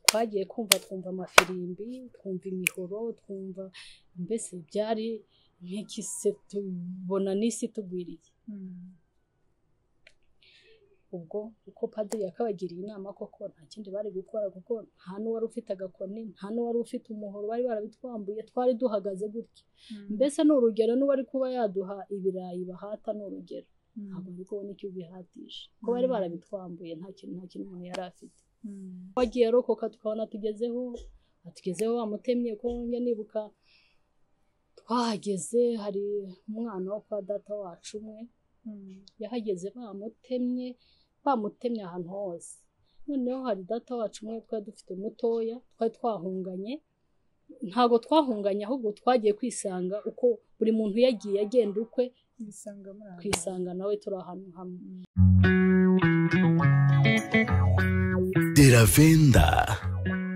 twagiye kumva twumva amafirimbi twumva imihoro twumva mbese byari nk'ikise tubona n'isi tugwiriye ubwo uko padiri yakabagiriye inama koko nta kindi bari gukora kuko nta n'uwari ufite agakoni nta n'uwari ufite umuhoro bari barabitwambuye twari duhagaze gutya mbese ni urugero n'uwari kuba yaduha ibirayi bahata ni urugero ntabwo ari kubona icyo ubihatisha kuko bari barabitwambuye nta kintu nta kintu umuntu yari afite wagiye arokoka tukabona tugezeho atugezeho bamutemye ko njya nibuka twahageze hari umwana wo kwa data wacu umwe yahageze bamutemye bamutemye ahantu hose noneho hari data wacu umwe twari dufite mutoya twari twahunganye ntabwo twahunganye ahubwo twagiye kwisanga uko buri muntu yagiye agenda ukwe twisanga nawe turi ahantu hamwe deravenda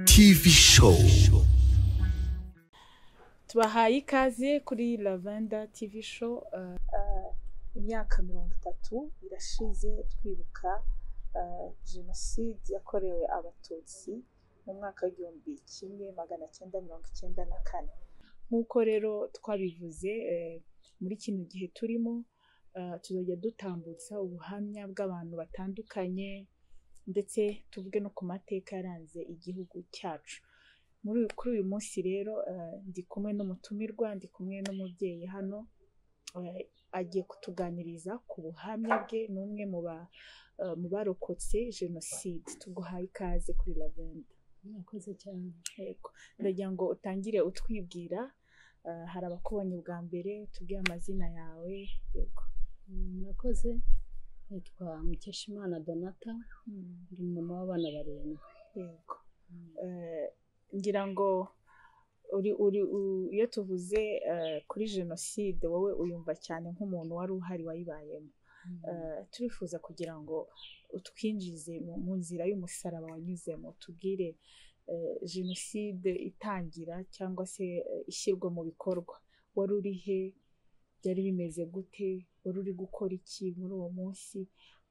tivi showu tubahaye ikaze kuri lavenda tivi show imyaka mirongo itatu irashize twibuka jenoside yakorewe abatutsi mu mwaka w'igihumbi kimwe magana cyenda mirongo icyenda na kane nk'uko rero twabivuze eh, muri kino gihe turimo eh, tuzajya dutambutsa ubuhamya bw'abantu batandukanye ndetse tuvuge no ku mateka yaranze igihugu cyacu muri uyu- kuri uyu munsi rero eh, ndi kumwe n'umutumirwa ndi kumwe n'umubyeyi hano eh, agiye kutuganiriza ku buhamya bwe ni umwe mu ba- eh, mu barokotse jenoside tuguhaye ikaze kuri lavenda mwakoze cyane yego ndagira ngo utangire utwibwira eh, hari abakubonye bwa mbere tubwire amazina yawe yego murakoze nitwa mukeshimana donata ndi mama w'abana barindwi yego Eh, ngira ngo uri uri u- iyo tuvuze eh, kuri jenoside wowe uyumva cyane nk'umuntu wari uhari wayibayemo Eh, turifuza kugira ngo utwinjize mu, mu nzira y'umusaraba wanyuzemo tubwire eh, jenoside itangira cyangwa se eh, ishyirwa mu bikorwa wari uri he byari bimeze gute wari uri gukora iki muri uwo munsi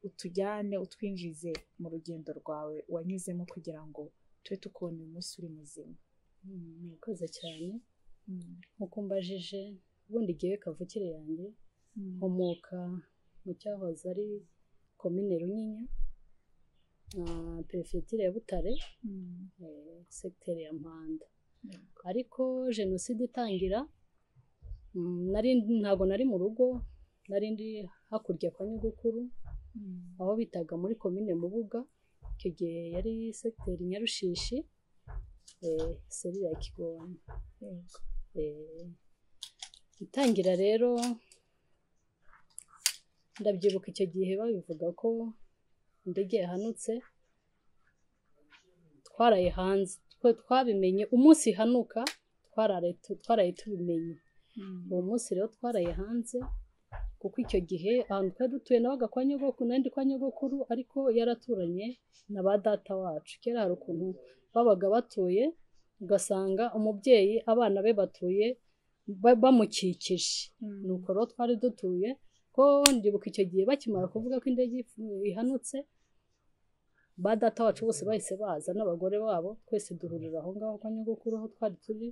utujyane utwinjize mu rugendo rwawe wanyuzemo kugira ngo tube tukubona uyu munsi uri muzima Mm, murakoze cyane nkuko mbajije ubundi igihe kavukire yanjye nkomoka mu cyahoze ari komine runyinya ah, perefetire ya butare eh, segiteri ya mpanda ariko jenoside itangira mm, nari ntabwo nari mu rugo nari ndi hakurya kwa nyogokuru aho bitaga muri komine mubuga icyo gihe yari segiteri nyarushishi eh, serire ya kigona Yego. Eh, itangira rero ndabyibuka icyo gihe babivuga ko indege yahanutse twaraye hanze twe twabimenye umunsi ihanuka twararaye tu- twaraye tubimenye uwo munsi rero twaraye hanze kuko icyo gihe ahantu twari dutuye nabaga kwa nyogokuru nandi kwa nyogokuru ariko yaraturanye na ba data wacu kera hari ukuntu babaga batuye ugasanga umubyeyi abana be batuye ba- bamukikije ni uko rero twari dutuye ko ndibuka icyo gihe bakimara kuvuga ko indege if- ihanutse ba data wacu bose bahise baza n'abagore babo twese duhurira aho ngaho kwa nyogokuru aho twari turi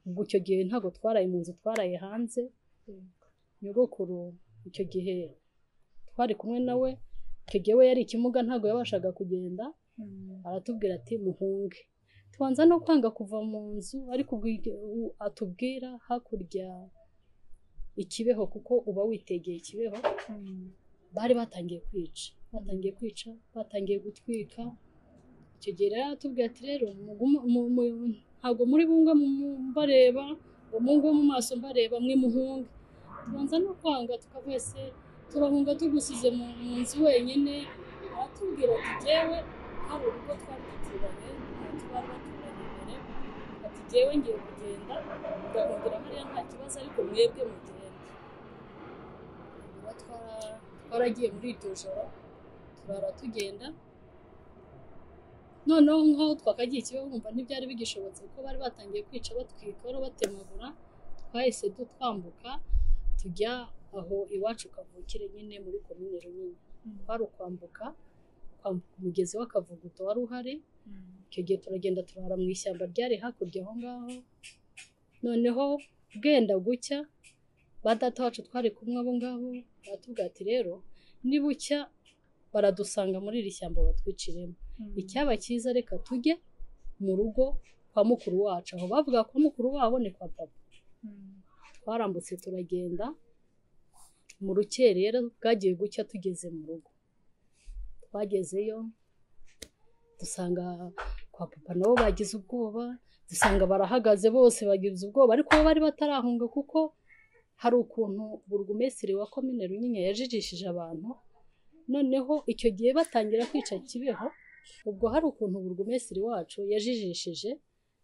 ubwo icyo gihe ntabwo twaraye mu nzu twaraye hanze nyogokuru icyo gihe twari kumwe nawe icyo gihe we yari ikimuga ntabwo yabashaga kugenda aratubwira ati muhunge tubanza no kwanga kuva mu nzu ariko ubwo ige- u- atubwira hakurya ikibeho kuko uba witegeye ikibeho bari batangiye kwica batangiye kwica batangiye gutwika icyo gihe rero aratubwira ati rero mugume- mu- mu- ntabwo muri bumwe mu- mbareba ngo mungo mu maso mbareba mwe muhunge tubanza no kwanga tukavese turahunga tugusize mu mu nzu wenyine aratubwira ati jyewe hari urugo twari duturanye n'umuntu bari baturanye mbere ati jyewe ngiye kugenda ndahungira hariya nta kibazo ariko mwebwe mugende Ubwo twara- twaragiye muri iryo joro turara tugenda noneho nk'aho twakagiye ikibazo wumva ntibyari bigishobotse kuko bari batangiye kwica batwika bari batemagura twahise dutwambuka tujya aho iwacu kavukire nyine muri komine runini twari ukwambuka kwambuka umugezi w'akavuguto wari uhari icyo gihe turagenda turara mu ishyamba ryari hakurya aho ngaho noneho bwenda gucya ba data wacu twari kumwe abo ngabo baratubwira ati rero nibucya baradusanga muri iri shyamba batwiciremo icyaba cyiza reka tujye mu rugo kwa mukuru wacu aho bavuga ko mukuru wabo ni kwa papa twarambutse turagenda mu rukerera bwagiye gucya tugeze mu rugo twagezeyo dusanga kwa papa nabo bagize ubwoba dusanga barahagaze bose bagize ubwoba ariko bo bari batarahunga kuko hari ukuntu burugumesiri wa komine runyinya yajijishije abantu noneho icyo gihe batangira kwica kibeho ubwo hari ukuntu burugumesiri wacu yajijishije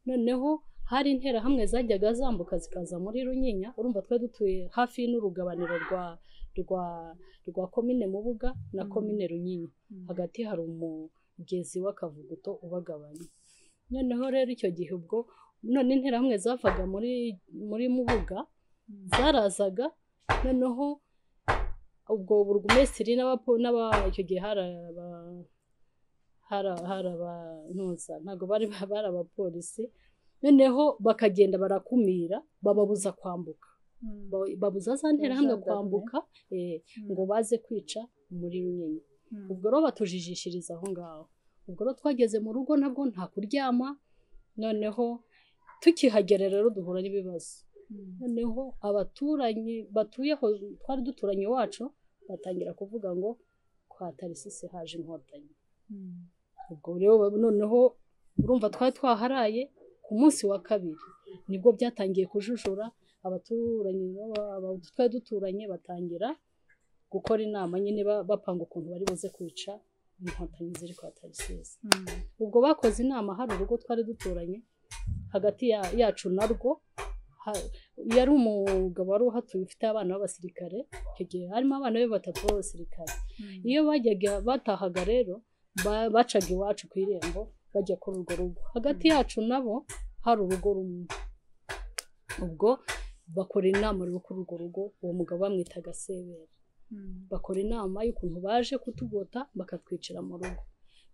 noneho hari interahamwe zajyaga zambuka zikaza muri runyinya urumva twari dutuye hafi n'urugabaniro rwa rwa rwa komine mubuga na komine runyinya hagati hari umugezi w'akavuguto ubagabanya noneho rero icyo gihe ubwo none interahamwe zavaga muri muri mubuga zarazaga noneho ubwo burugumesitiri n'aba icyo gihe hari aba hari aba ntabwo bari bari abapolisi noneho bakagenda barakumira bababuza kwambuka babuza za nterahamwe kwambuka ngo baze kwica muri runini ubwo rero batujijishiriza aho ngaho ubwo rero twageze mu rugo nabwo nta kuryama noneho tukihagera rero duhura n'ibibazo noneho abaturanyi batuye aho twari duturanye iwacu batangira kuvuga ngo kwa tarisisi haje inkotanyi ubwo rero noneho urumva twari twaharaye ku munsi wa kabiri nibwo byatangiye kujujura abaturanyi twari duturanye batangira gukora inama nyine bapanga ukuntu bari buze kwica inkotanyi ziri kwa tarisisi ubwo bakoze inama hari urugo twari duturanye hagati yacu narwo yari umugabo wari uhatuye ufite abana b'abasirikare icyo gihe harimo abana be batatu b'abasirikare iyo bajyaga batahaga rero bacaga iwacu ku irembo bajya kuri urwo rugo hagati yacu nabo hari urugo rumwe ubwo bakora inama yo kuri urwo rugo uwo mugabo bamwitaga sebera bakora inama y'ukuntu baje kutugota bakatwicira mu rugo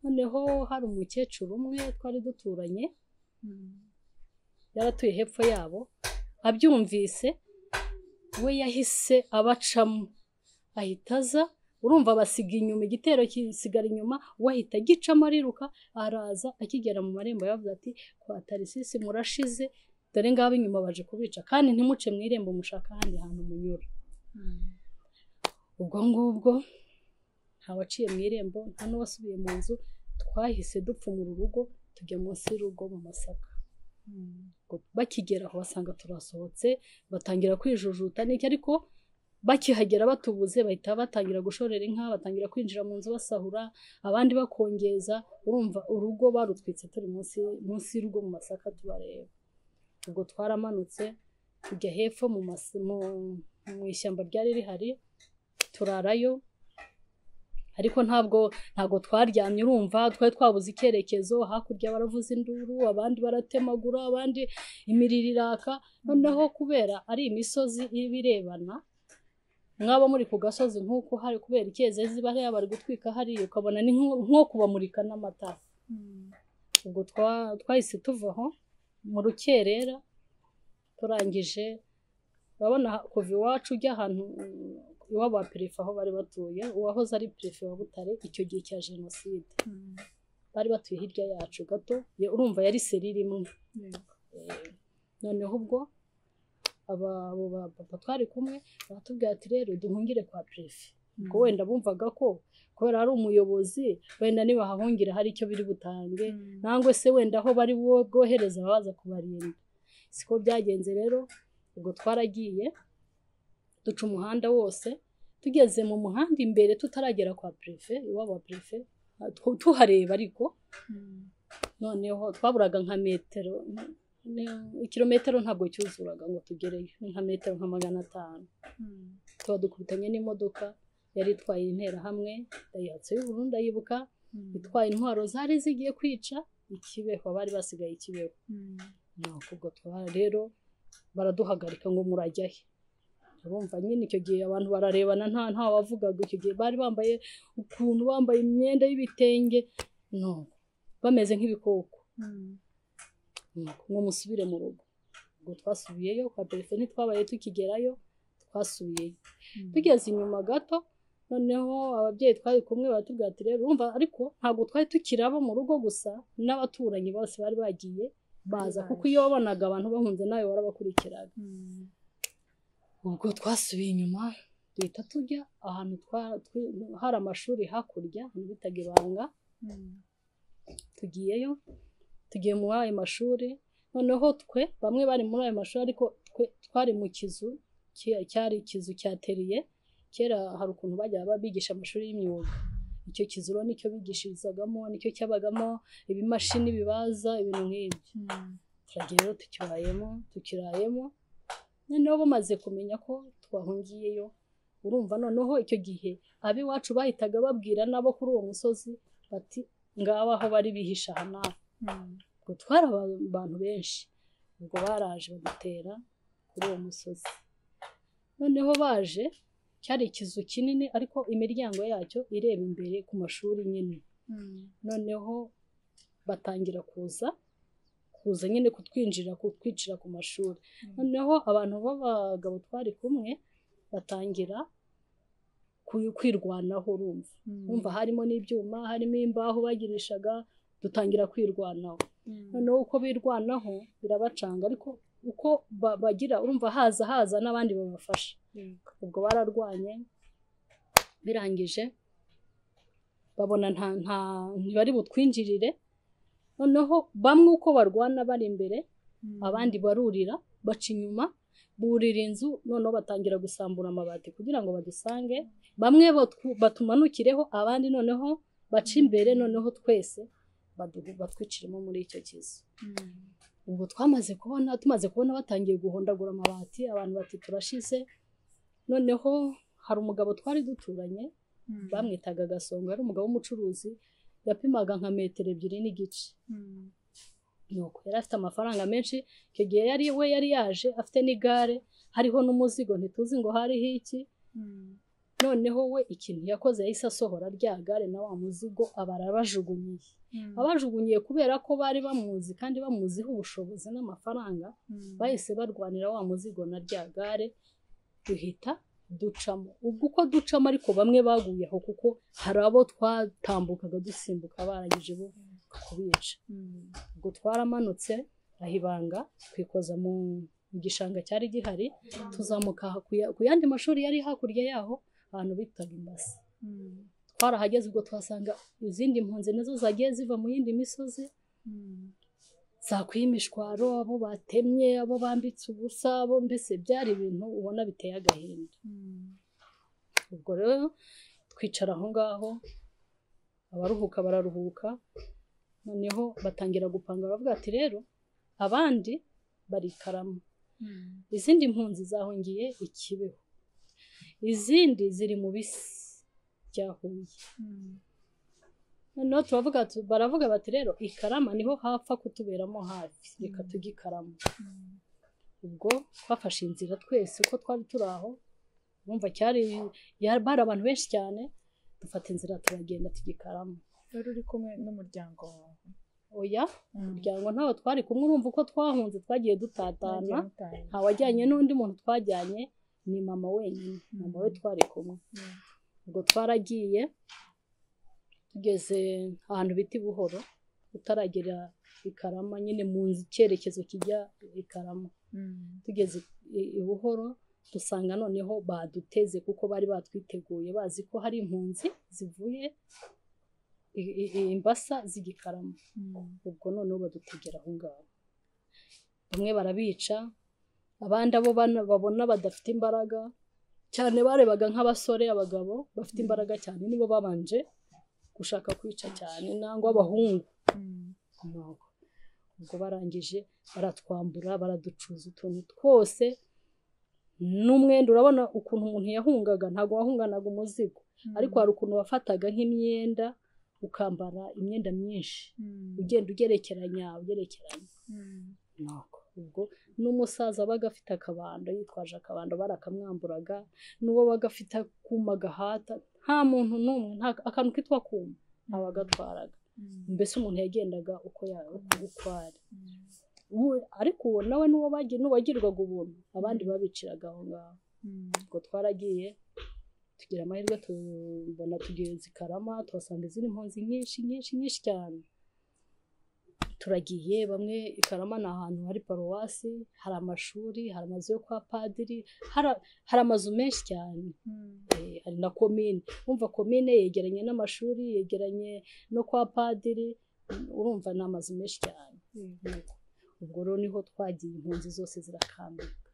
noneho hari umukecuru umwe twari duturanye yaratuye hepfo yabo abyumvise we yahise abacamo ahita aza urumva basiga inyuma igitero kisigara inyuma we ahita agicamo ariruka araza akigera mu marembo yavuga ati kwa tarisisi murashize dore ngabo inyuma baje kubica kandi ntimuce mu irembo mushaka ahandi hantu munyura ubwo ngubwo ntawaciye mu irembo nta n'uwasubiye mu nzu twahise dupfumura urugo tujya munsi y'urugo mu masaka bakigera aho basanga turasohotse batangira kwijujuta n'iki ariko bakihagera batubuze bahita batangira gushorera inka batangira kwinjira mu nzu basahura abandi bakongeza urumva urugo barutwitse turi munsi y'urugo mu masaka tubareba ubwo twaramanutse tujya hepfo mu ishyamba ryari rihari turarayo ariko ntabwo ntabwo twaryamye urumva twari twabuze icyerekezo hakurya baravuza induru abandi baratemagura abandi imiriro iraka noneho kubera ari imisozi iba irebana mwaba muri ku gasozi nk'uko hari kubera icyezezi bariya bari gutwika hariya ukabona ni nko kubamurika n'amatara ubwo twahise tuva aho mu rukerera turangije urabona kuva iwacu ujya ahantu iwabo wa perefe aho bari batuye uwahoze ari perefe wa butare icyo gihe cya jenoside bari batuye hirya yacu gato urumva yari serire imwe noneho ubwo abo bapapa twari kumwe baratubwira ati rero duhungire kwa perefe ko wenda bumvaga ko kubera ari umuyobozi wenda nibahahungira hari icyo biri butange nangwa se wenda aho bari bwohereza baza kubarinda siko byagenze rero ubwo twaragiye duca umuhanda wose tugeze mu muhanda imbere tutaragera kwa perefe iwabo wa perefe tuhareba ariko noneho twaburaga nka metero ikirometero ntabwo cyuzuraga ngo tugereyo ni nka metero nka magana atanu tuba dukubitanye n'imodoka yari itwaye interahamwe dayihatsu y'ubururu ndayibuka itwaye intwaro zari zigiye kwica ikibeho bari basigaye ikibeho ntabwo ubwo rero baraduhagarika ngo murajyahe urumva nyine icyo gihe abantu bararebana nta nta wavugaga icyo gihe bari bambaye ukuntu bambaye imyenda y'ibitenge no bameze nk'ibikoko ngo musubire mu rugo ubwo twasubiyeyo kwa perefe ntitwabaye tukigerayo twasubiyeyo tugeze inyuma gato noneho ababyeyi twari kumwe baratubwira ati rero urumva ariko ntabwo twari tukiraba mu rugo gusa n'abaturanyi bose bari bagiye baza kuko iyo wabonaga abantu bahunze nawe warabakurikiraga ubwo twasubiye inyuma duhita tujya ahantu hari amashuri hakurya ahantu bitaga ibanga tugiyeyo tugiye muri ayo mashuri noneho twe bamwe bari muri ayo mashuri ariko twe twari mu kizu cyari ikizu cyateriye kera hari ukuntu bajya babigisha amashuri y'imyuga icyo kizu rero nicyo bigishirizagamo nicyo cyabagamo ibimashini bibaza ibintu nk'ibyo turagira rero tukibayemo tukirayemo noneho bamaze kumenya ko twahungiyeyo urumva noneho icyo gihe ab'iwacu bahitaga babwira nabo kuri uwo musozi bati ngaba aho bari bihisha aha n'aha ubwo twari abantu benshi ubwo baraje badutera kuri uwo musozi noneho baje cyari ikizu kinini ariko imiryango yacyo ireba imbere ku mashuri nyine noneho batangira kuza kuza nyine kutwinjira kutwicira ku mashuri noneho abantu b'abagabo twari kumwe batangira kwirwanaho urumva urumva harimo n'ibyuma harimo imbaho bagirishaga dutangira kwirwanaho noneho uko birwanaho birabacanga ariko uko bagira urumva haza haza n'abandi babafasha ubwo bararwanye birangije babona nta nta ntibari butwinjirire noneho bamwe uko barwana bari imbere abandi barurira baca inyuma burira inzu noneho batangira gusambura amabati kugira ngo badusange bamwe batumanukireho abandi noneho baca imbere noneho twese batwiciramo muri icyo kizu ubwo twamaze kubona tumaze kubona batangiye guhondagura amabati abantu bati turashize noneho hari umugabo twari duturanye bamwitaga agasonga ari umugabo w'umucuruzi yapimaga nka metero ebyiri n'igice yari afite amafaranga menshi icyo gihe yari we yari yaje afite n'igare hariho n'umuzigo ntituzi ngo hariho iki noneho we ikintu yakoze yahise asohora rya gare na wa muzigo abarabajugunyiye abajugunyiye kubera ko bari bamuzi kandi bamuziho ubushobozi n'amafaranga bahise barwanira wa muzigo na rya gare duhita ducamo ubwo uko ducamo ariko bamwe baguye aho kuko hari abo twatambukaga dusimbuka barageje bo kubica ubwo twaramanutse ahibanga twikoza mu gishanga cyari gihari tuzamuka ku yandi mashuri yari hakurya yaho ahantu bitaga imbasi twarahageze ubwo tuhasanga izindi mpunzi nazo zagiye ziva mu yindi misozi zakwiye imishwaro abo batemye abo bambitse ubusa abo mbese byari ibintu ubona biteye agahinda ubwo rero twicara aho ngaho abaruhuka bararuhuka noneho batangira gupanga baravuga ati rero abandi barikaramo izindi mpunzi zahungiye ikibeho izindi ziri mu bisi bya huye noneho turavuga baravuga bati rero ikarama niho hapfa kutuberamo hafi reka tujye ikarama ubwo twafashe inzira twese uko twari turi aho bumva cyari bari abantu benshi cyane dufata inzira turagenda tujya ikarama wari uri kumwe n'umuryango wawe oya umuryango ntawe twari kumwe urumva uko twahunze twagiye dutatana ntawajyanye n'undi muntu twajyanye ni mama wenyine mama we twari kumwe ubwo twaragiye tugeze ahantu bita buhoro utaragera ikarama nyine mu cyerekezo kijya ikarama tugeze i buhoro dusanga noneho baduteze kuko bari batwiteguye bazi ko hari impunzi zivuye imbasa z'igikarama ubwo noneho badutegera aho ngaho bamwe barabica abandi abo babona badafite imbaraga cyane barebaga nk'abasore abagabo bafite imbaraga cyane nibo babanje gushaka kwica cyane nangwa abahungu ubwo barangije baratwambura baraducuza utuntu twose n'umwenda urabona ukuntu umuntu yahungaga ntabwo wahunganaga umuzigo ariko hari ukuntu wafataga nk'imyenda ukambara imyenda myinshi ugenda ugerekeranya ugerekeranya ubwo n'umusaza wabaga afite akabando yitwaje akabando barakamwamburaga n'uwo wabaga afite akuma gahata nta muntu n'umwe nta akantu kitwa kuma abagatwaraga mbese umuntu yagendaga uko uko ari ariko uwo nawe n'uwo n'uwagirirwaga ubuntu abandi babiciraga aho ngaho ubwo twaragiye tugira amahirwe tubona tugenzi karama tuhasanga izindi mpunzi nyinshi nyinshi nyinshi cyane turagiye bamwe i karama ni ahantu hari paruwasi hari amashuri hari amazu yo kwa padiri hari amazu menshi cyane hari na komine wumva komine yegeranye n'amashuri yegeranye no kwa padiri urumva ni amazu menshi cyane ubwo rero niho twagiye impunzi zose zirakambika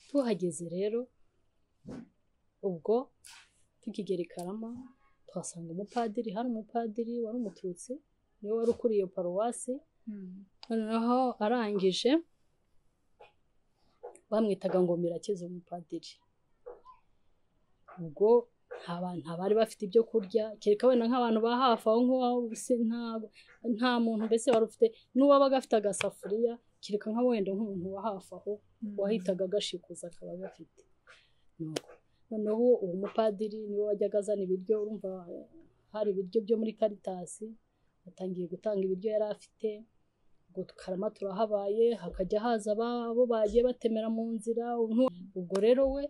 tuhageze rero ubwo tukigera i karama tuhasanga umupadiri hari umupadiri wari umututsi niwe wari ukuriye paruwasi noneho arangije bamwitaga ngo mirakize umupadiri ubwo nta bari bafite ibyo kurya kereka wenda nk'abantu ba hafi aho nk'uwaho nta muntu mbese wari ufite n'uwabaga afite agasafuriya kereka nka wenda nk'umuntu wa hafi aho wahitaga agashikuza akaba agafite noneho uwo mupadiri niwe wajyaga azana ibiryo urumva hari ibiryo byo muri karitasi atangiye gutanga ibiryo yari afite ubwo tukarama turahabaye hakajya haza abo bagiye batemera mu nzira ubwo rero we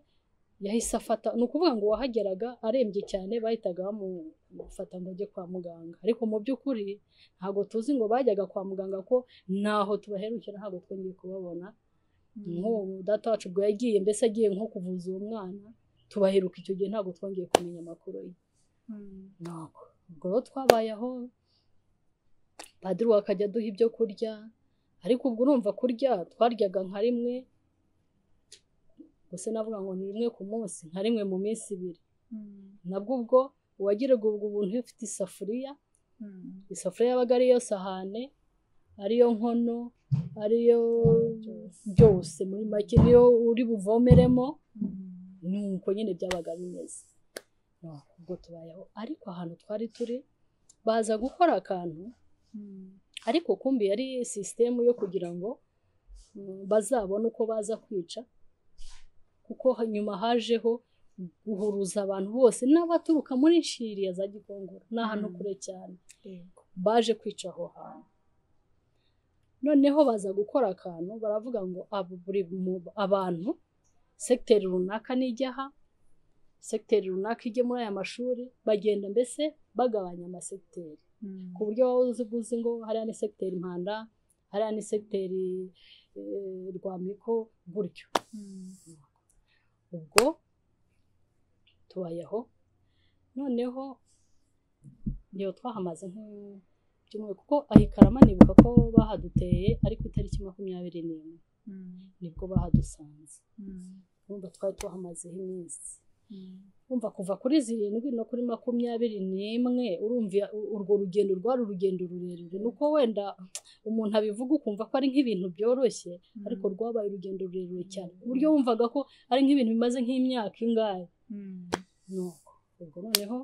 yahise afata ni ukuvuga ngo uwahageraga arembye cyane bahitaga bamufata ngo ajye kwa muganga ariko mu by'ukuri ntabwo tuzi ngo bajyaga kwa muganga ko ntaho tubaherukira ntabwo twongeye kubabona nk'uwo data wacu ubwo yagiye mbese agiye nko kuvuza uwo mwana tubaheruka icyo gihe ntabwo twongeye kumenya amakuru ye ntabwo ubwo rero twabayeho padiri akajya aduha ibyo kurya ariko ubwo urumva kurya twaryaga nka rimwe gusa navuga ngo ni rimwe ku munsi nka rimwe mu minsi ibiri nabwo ubwo uwagiraga ubwo ubuntu iyo ufite isafuriya isafuriya yabaga ariyo sahane ariyo nkono ariyo byose muri make niyo uri buvomeremo ni uko nyine byabaga bimeze ubwo tubayeho ariko ahantu twari turi baza gukora akantu ariko kumbi yari sisitemu yo kugira ngo bazabone uko baza kwica kuko nyuma hajeho guhuruza abantu bose n'abaturuka muri nshiriya za gikongoro ni ahantu kure cyane baje kwica aho hantu noneho baza gukora akantu baravuga ngo abantu segiteri runaka nijyaha segiteri runaka ijye muri aya mashuri bagenda mbese bagabanya amasegiteri ku buryo waba uzi uzi ngo hariya ni segiteri impanda hariya ni segiteri rwamiko gutyo ubwo tubayeho noneho iyo twahamaze nk'ibyumweru kuko ahikarama nibuka ko bahaduteye ariko itariki makumyabiri n'imwe nibwo bahadusanze urumva twari tuhamazeho iminsi wumva kuva kuri zirindwi no kuri makumyabiri n'imwe urumva urwo rugendo rwari urugendo rurerure ni uko wenda umuntu abivuga ukumva ko ari nk'ibintu byoroshye ariko rwabaye urugendo rurerure cyane ku buryo wumvaga ko ari nk'ibintu bimaze nk'imyaka ingahe ubwo noneho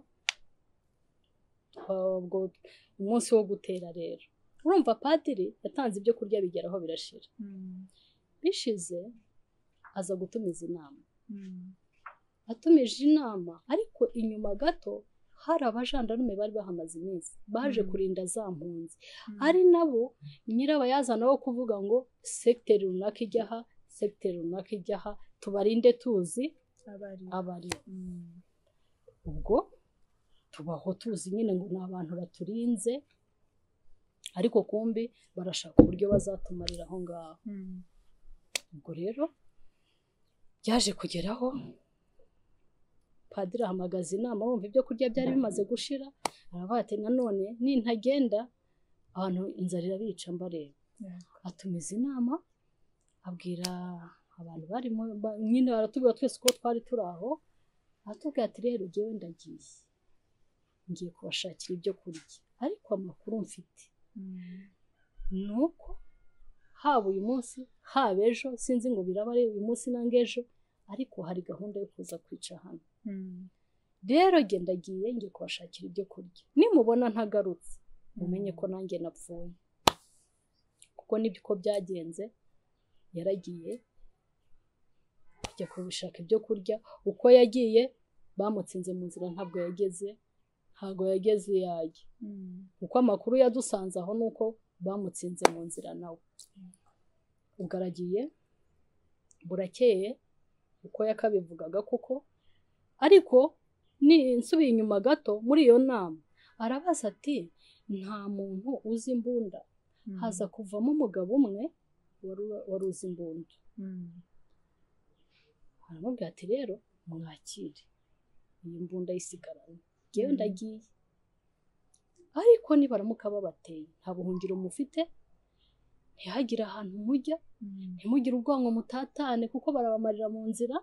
umunsi wo gutera rero urumva padiri yatanze ibyo kurya bigeraho birashira bishize aza gutumiza inama atumije inama ariko inyuma gato hari abajandarume bari bahamaze iminsi baje kurinda za mpunzi ari nabo nyirabayazana wo kuvuga ngo sekiteri runaka ijya aha sekiteri runaka ijya aha tubarinde tuzi abari ubwo tubaho tuzi nyine ngo ni abantu baturinze ariko kumbi barashaka uburyo bazatumarira aho ngaho ubwo rero byaje kugeraho padiri ahamagaza inama wumva ibyo kurya byari bimaze gushira aravuga ati nanone nintagenda abantu inzara irabica mbareba atumiza inama abwira abantu barimo nyine baratubwira twese uko twari turi aho aratubwira ati rero ngewe ndagiye ngiye kubashakira ibyo kurya ariko amakuru mfite ni uko haba uyu munsi haba ejo sinzi ngo biraba ari uyu munsi nanga ejo ariko hari gahunda yo kuza kwica hano rero genda agiye ngiye kubashakira ibyo kurya nimubona ntagarutse mumenye ko nanjye napfuye kuko nibyo uko byagenze yaragiye kujya gushaka ibyo kurya uko yagiye bamutsinze mu nzira ntabwo yageze ntabwo yageze iyo ajya kuko amakuru yadusanze aho ni uko bamutsinze mu nzira nawe ubwo aragiye burakeye uko yakabivugaga kuko ariko ni nsubiye inyuma gato muri iyo nama arabaza ati nta muntu uzi imbunda haza kuvamo umugabo umwe wari uzi imbunda aramubwira ati rero mwakire iyi mbunda yisigaranye ngewe ndagiye ariko nibaramuka babateye nta buhungiro mufite ntihagire ahantu mujya ntimugire ubwonko mutatane kuko barabamarira mu nzira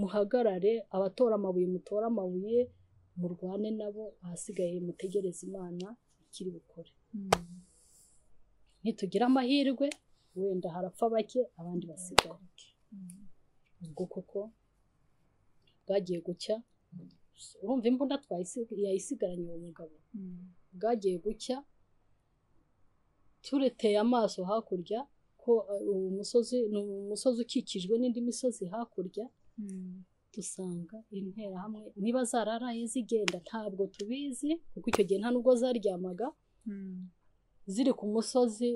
muhagarare abatora amabuye mutora amabuye murwane nabo ahasigaye mutegereze imana ikiri bukore nitugira amahirwe wenda harapfa bake abandi basigaye ubwo koko bwagiye gucya urumva imbunda yayisigaranye uwo mugabo bwagiye gucya tureteye amaso hakurya ko umusozi ni umusozi ukikijwe n'indi misozi hakurya dusanga interahamwe niba zararaye zigenda ntabwo tubizi kuko icyo gihe nta nubwo zaryamaga ziri ku musozi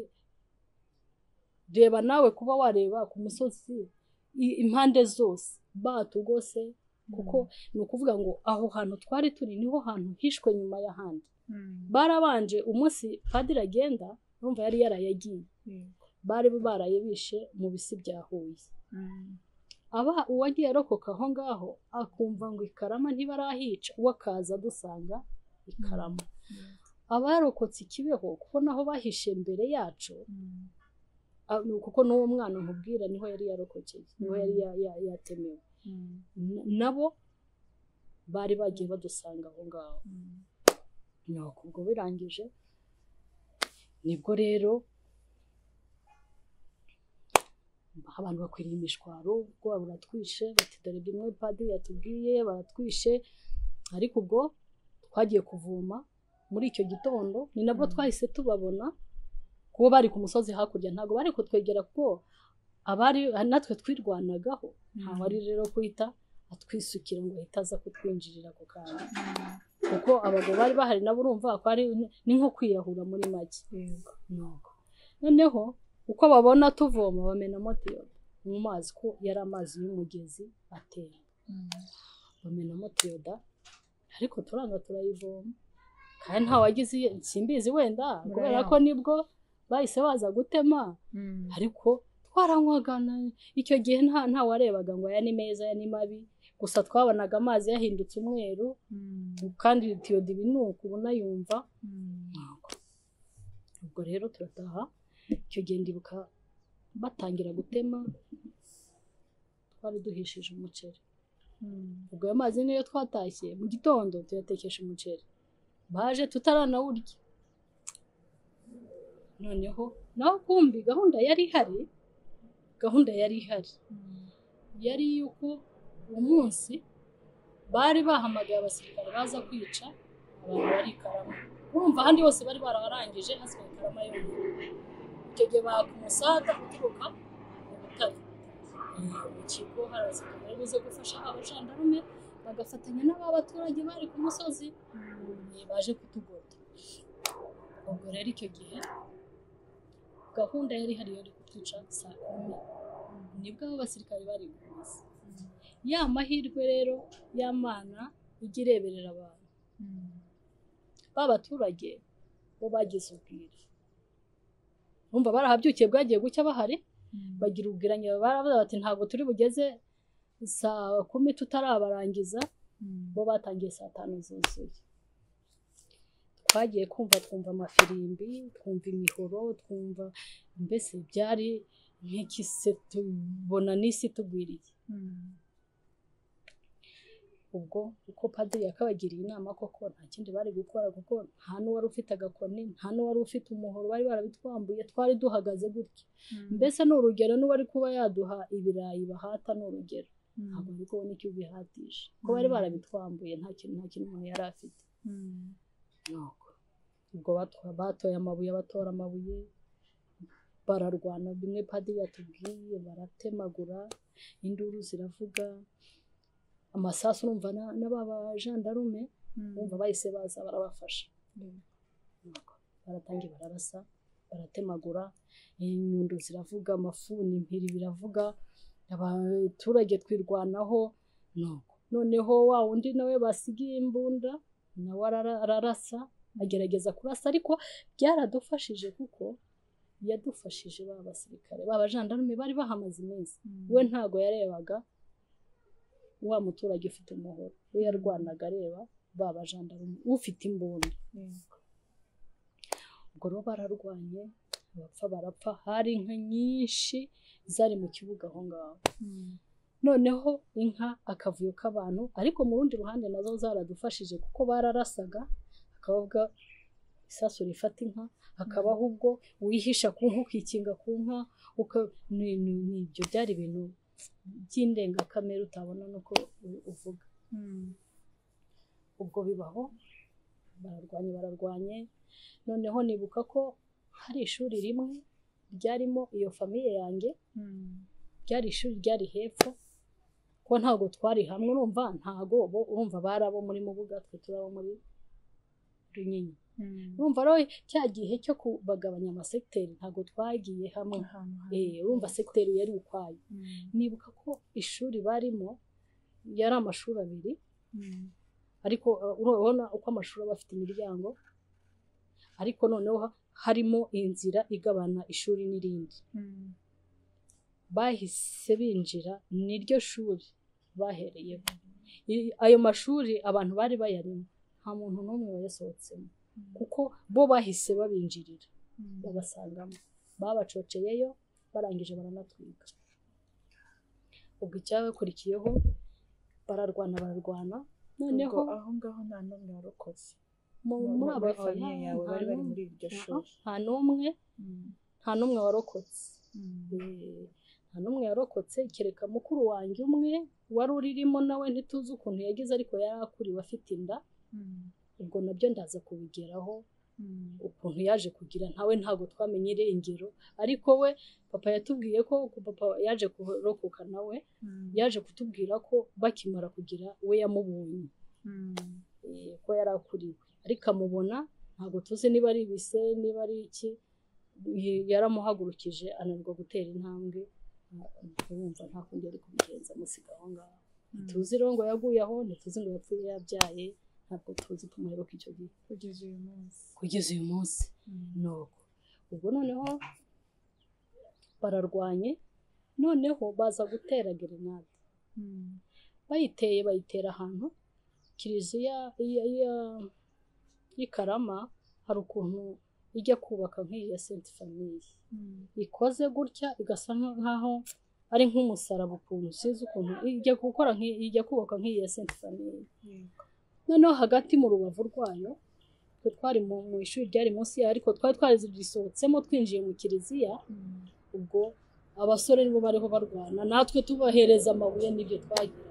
reba nawe kuba wareba ku musozi impande zose batugose kuko ni ukuvuga ngo aho hantu twari turi niho hantu hishwe nyuma y'ahandi barabanje umunsi padiri agenda urumva yari yaraye agiye bari baraye bishe mu bisi bya huye aba uwagiye arokoka aho ngaho akumva ngo ikarama ntibarahica uwo akaza dusanga ikarama abarokotse ikibeho kuko naho bahishe mbere yacu kuko n'uwo mwana nkubwira niho yari yarokokeye niho yari yatemewe nabo bari bagiye badusanga aho ngaho nuko ubwo birangije nibwo rero abantu bakwiriye imishwaro ubwoba buratwishe bati dore rimwe padiri yatubwiye baratwishe ariko ubwo twagiye kuvoma muri icyo gitondo ni nabwo twahise tubabona kuko bari ku musozi hakurya ntabwo bari kutwegera kuko abari natwe twirwanagaho ntawe ari rero guhita atwisukira ngo ahita aza kutwinjirira ako kanya kuko abagabo bari bahari nabo urumva ko ari ni nko kwiyahura muri make noneho uko babona tuvoma bamenamo tiyobo mu mazi ko yari amazi y'umugezi atera bamenamo tiyoda ariko turanga turayivoma kandi nta wagize simbizi wenda kubera ko nibwo bahise baza gutema ariko twaranywaga icyo gihe nta warebaga ngo aya ni meza aya ni mabi gusa twabonaga amazi yahindutse umweru kandi tiyodo ni uku ubona yumva ubwo rero turataha icyo gihe ndibuka batangira gutema twari duhishije umuceri ubwo ayo mazi niyo twatashye mu gitondo tuyatekesha umuceri baje tutaranawurya noneho naho kumbi gahunda yari ihari gahunda yari ihari yari yuko uwo munsi bari bahamagaye abasirikare baza kwica abantu bari ikarama urumva ahandi hose bari baraharangije hasigaye ikarama yonyine icyo gihe baka umusada uturuka mu butare mu kigo hari abasirikare bari buze gufasha abajandarume bagafatanya n'abaturage bari ku musozi baje kutugota ubwo rero icyo gihe gahunda yari ihari yari kutwica saa kumi nibwo abo basirikare bari gukomeza ya mahirwe rero y'amana ijya ireberera abantu ba baturage bo bagize ubwira bumva barahabyukiye bwagiye gucya bahari bagira ubwiranye baravuga bati ntabwo turi bugeze saa kumi tutarabarangiza bo batangiye saa tanu zuzuye twagiye kumva twumva amafirimbi twumva imihoro twumva mbese byari nk'ikise tubona n'isi tugwiriye ubwo uko padiri yakabagiriye inama koko nta kindi bari gukora kuko nta n'uwari ufite agakoni nta n'uwari ufite umuhoro bari barabitwambuye twari duhagaze gutya mbese ni urugero n'uwari kuba yaduha ibirayi bahata ni urugero ntabwo ari kubona icyo ubihatisha kuko bari barabitwambuye nta kintu nta kintu umuntu yari afite ubwo batoye amabuye batora amabuye bararwana bimwe padiri yatubwiye baratemagura induru ziravuga amasasu urumva na- n'ababajandarume bumva bahise baza barabafasha Nuko baratangiye bararasa baratemagura inyundo ziravuga amafuni impiri biravuga abaturage twirwanaho nuko noneho wa wundi nawe basigiye imbunda nawe arara- ararasa agerageza kurasa ariko byaradufashije kuko yadufashije ba basirikare ba bajandarume bari bahamaze iminsi we ntago yarebaga wa muturage ufite umuhoro we yarwanaga areba ba bajandarume ufite imbunda ubwo rero bararwanye barapfa barapfa hari inka nyinshi zari mu kibuga aho ngaho noneho inka akavuyo k'abantu ariko mu rundi ruhande nazo zaradufashije kuko bararasaga hakabavuga isasu rifata inka hakabaho ubwo wihisha ku nka ukikinga ku nka uka- ni- ni- ni ibyo byari ibintu by'indengakamere utabona nuko u- uvuga ubwo bibaho bararwanye bararwanye noneho nibuka ko hari ishuri rimwe ryarimo iyo famiye yanjye ryari ishuri ryari hepfo ko ntabwo twari hamwe urumva ntago bo urumva bari abo muri mubuga twe turi abo muri runyinya urumva rero cya gihe cyo kubagabanya amasegiteri ntabwo twagiye hamwe Eh, urumva segiteri yari ukwayo nibuka ko ishuri barimo yari amashuri abiri ariko uh, urabona uko amashuri aba afite imiryango ariko noneho ha- harimo inzira igabana ishuri n'irindi bahise binjira niryo shuri bahereyeho I- ayo mashuri abantu bari bayarimo nta muntu n'umwe wayasohotsemo kuko bo bahise babinjirira babasangamo babacoceyeyo barangije baranatwika ubwo icyabakurikiyeho bararwana bararwana noneho ubwo aho ngaho nta n'umwe warokotse mu- Mu- muri muri aba famiye yawe nta bari bari n'umwe- muri iryo aha, shuri nta n'umwe Mm. nta n'umwe warokotse Mm. Eh, nta n'umwe yarokotse kereka mukuru wanjye umwe wari uririmo nawe ntituzi ukuntu yagize ariko yari akuriwe afite inda Mm. ubwo nabyo ndaza kubigeraho Mm. ukuntu yaje kugira ntawe ntabwo twamenye irengero ariko we papa yatubwiye ko papa yaje kurokoka nawe Mm. yaje kutubwira ko bakimara kugira we yamubonye Mm. eh, ko yari akuriwe ariko amubona ntabwo tuzi niba ari ibise niba ari iki y- yaramuhagurukije ananirwa gutera intambwe urumva nta kundi yari kubigenza amusiga aho ngaho tuzi rero ngo yaguye aho ntituzi ngo yapfuye yabyaye ntabwo tuzi tumuheruka icyo gihe kugeza uyu munsi kugeza uyu munsi nuko ubwo noneho bararwanye noneho baza gutera gerenade Mm. bayiteye bayitera ahantu kiliziya iya- iya- y'i Karama hari ukuntu ijya kubaka nk'iyi ya senti famiye Mm. ikoze gutya igasa nk'aho ari nk'umusaraba ukuntu usize ukuntu ijya gukora nk'iyi- ijya kubaka nk'iyi ya senti famiye Yego. noneho hagati mu rubavu rwayo twe twari mu mu ishuri ryari munsi yayo ariko twari twarizisohotsemo twinjiye mu kiliziya Mm. ubwo abasore nibo bariho barwana natwe tubahereza amabuye n'ibyo twagira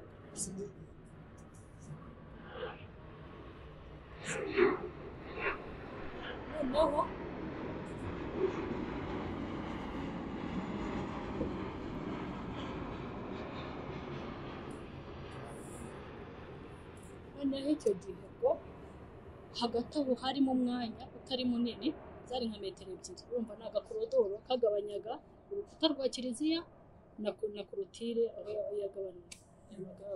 noneho noneho icyo gihe ubwo hagati aho harimo umwanya utari munini zari nka metero ebyiri urumva ni agakorodoro kagabanyaga urukuta rwa kiliziya na, ko- na korotire aho yagabanyaga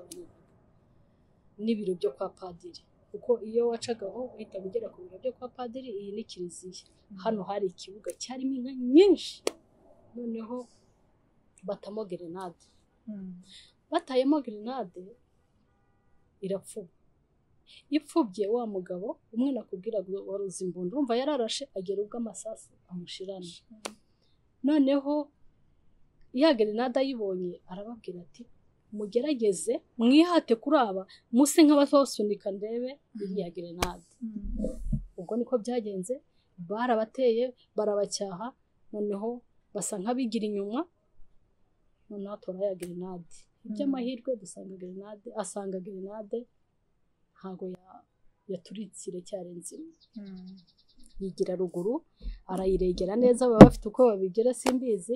n'ibiro byo kwa padiri kuko iyo wacagaho uhita ugera ku biro byo kwa padiri iyi ni kiliziya hano hari ikibuga cyarimo inka nyinshi noneho batamo gerenade Mm. batayemo gerenade irapfuba ipfubye wa mugabo umwe nakubwiraga wari uzi imbunda urumva yararashe agera ubwo amasasu amushirana noneho ya gerenade ayibonye arababwira ati mugerageze mwihate kuri aba muse nk'abasunika ndebe iriya gerenade Mm. ubwo niko byagenze barabateye barabacyaha noneho basa nk'abigira inyuma noneho atora ya gerenade iby'amahirwe dusanga gerenade asanga gerenade ntabwo ya- yaturitse iracyari nzima Mm. yigira ruguru arayiregera neza baba bafite uko babigira simbizi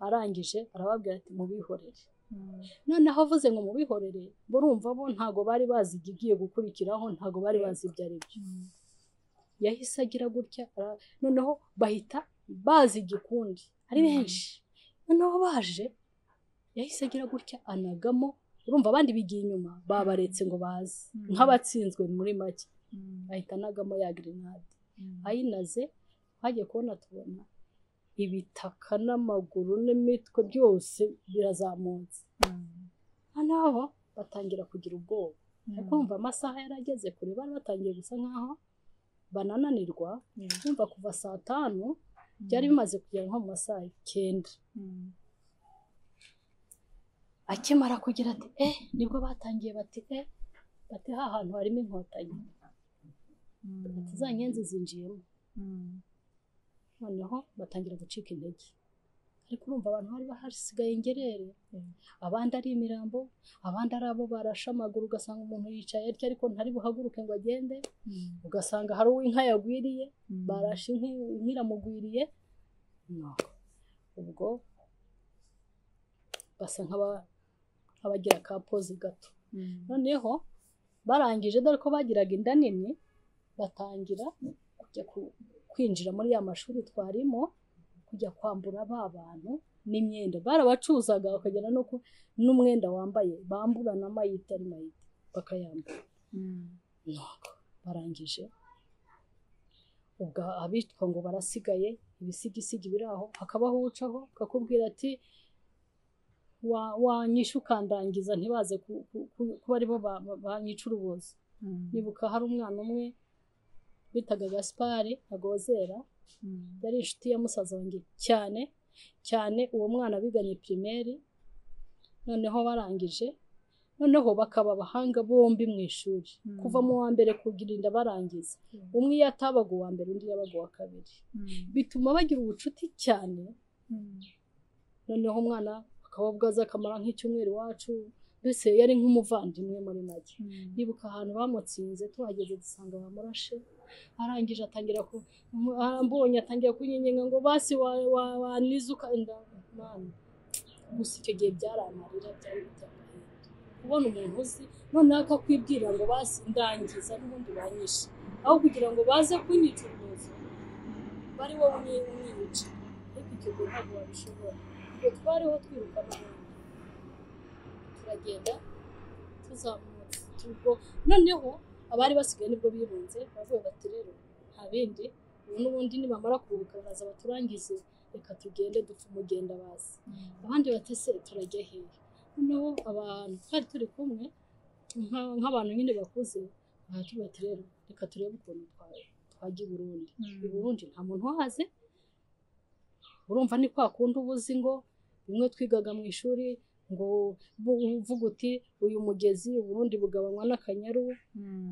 arangije arababwira ati mubihorere noneho avuze ngo mubihorere burumva bo ntabwo bari bazi igiye gukurikiraho ntabwo bari bazi ibyo ari byo yahise agira gutya ara- noneho bahita bazi igikundi ari benshi noneho baje yahise agira gutya anagamo urumva abandi bigiye inyuma babaretse ngo baze Mm. nk'abatsinzwe muri make ahita anagamo ya grenade ayinaze twagiye kubona tubona ibitaka n'amaguru n'imitwe byose birazamutse noneho batangira kugira ubwoba ari kumva amasaha yarageze kure bari batangiye gusa nkaho banananirwa kumva kuva saa tanu byari bimaze kugera nko mu masaha icyenda akimara kugira ati eh nibwo batangiye bati eh bati ha hantu harimo inkotanyi bati za nyenzi zinjiyemo noneho batangira gucika intege ariko urumva abantu bari bahasigaye ingerere abandi ari imirambo abandi ari abo barashe amaguru ugasanga umuntu yicaye atyo ariko ntari buhaguruke ngo agende ugasanga hari uw'inka yagwiriye barashe inka inka iramugwiriye No. ubwo basa nk'aba- nk'abagira ka poze gato noneho barangije dore ko bagiraga inda nini batangira kujya ku- kwinjira muri ya mashuri twarimo kujya kwambura ba bantu n'imyenda barabacuzaga bakagera no ku n'umwenda wambaye bambura na mayite ari mayite bakayambura nuko barangije ubwo abitwa ngo barasigaye ibisigisigi biri aho hakabaho ucaho akakubwira ati "Wa- wanyishe ukandangiza ntibaze ku- ku- ku- kuba aribo ba- ba- banyica urubozo nibuka hari umwana umwe bitaga gaspari agozera yari inshuti ya musaza wanjye cyane cyane uwo mwana biganye pirimeri noneho barangije noneho bakaba abahanga bombi mu ishuri Mm. kuva mu wa mbere kugirinda barangiza umwe iyo atabaga uwa mbere undi yabaga uwa kabiri bituma bagira ubucuti cyane noneho umwana akaba bwaza akamara nk'icyumweru iwacu mbese yari nk'umuvandimwe muri make nibuka ahantu bamutsinze tuhageze dusanga bamurashe arangije atangira ku mu- arambonye atangira kunyenyenga ngo basi wa- wa- wanize ukanda mwana gusa icyo gihe byaramarira byari bitakwiye kubona umuntu uzi noneho akakwibwira ngo basi ndangiza n'ubundi banyishe aho kugira ngo baze kunyica urubozo bari wowe umwe- umwica ariko icyo gihe ntabwo wabishobora iyo twariho twiruka n'ubundi turagenda tuzamutse ubwo noneho abari basigaye nibwo birunze baravuga bati rero nta bindi ubu n'ubundi nibamara kuruhuka baraza baturangize reka tugende dupfe umugenda bazi abandi bati se turajya hehe noneho abantu twari turi kumwe nka- nk'abantu nyine bakuze baratubwira bati rero reka turebe ukuntu twa- twajya i burundi i burundi nta muntu uhazi urumva ni kwa kundi uba uzi ngo bimwe twigaga mu ishuri ngo bu- uvuga uti uyu mugezi ubundi bugabanywa n'akanyaru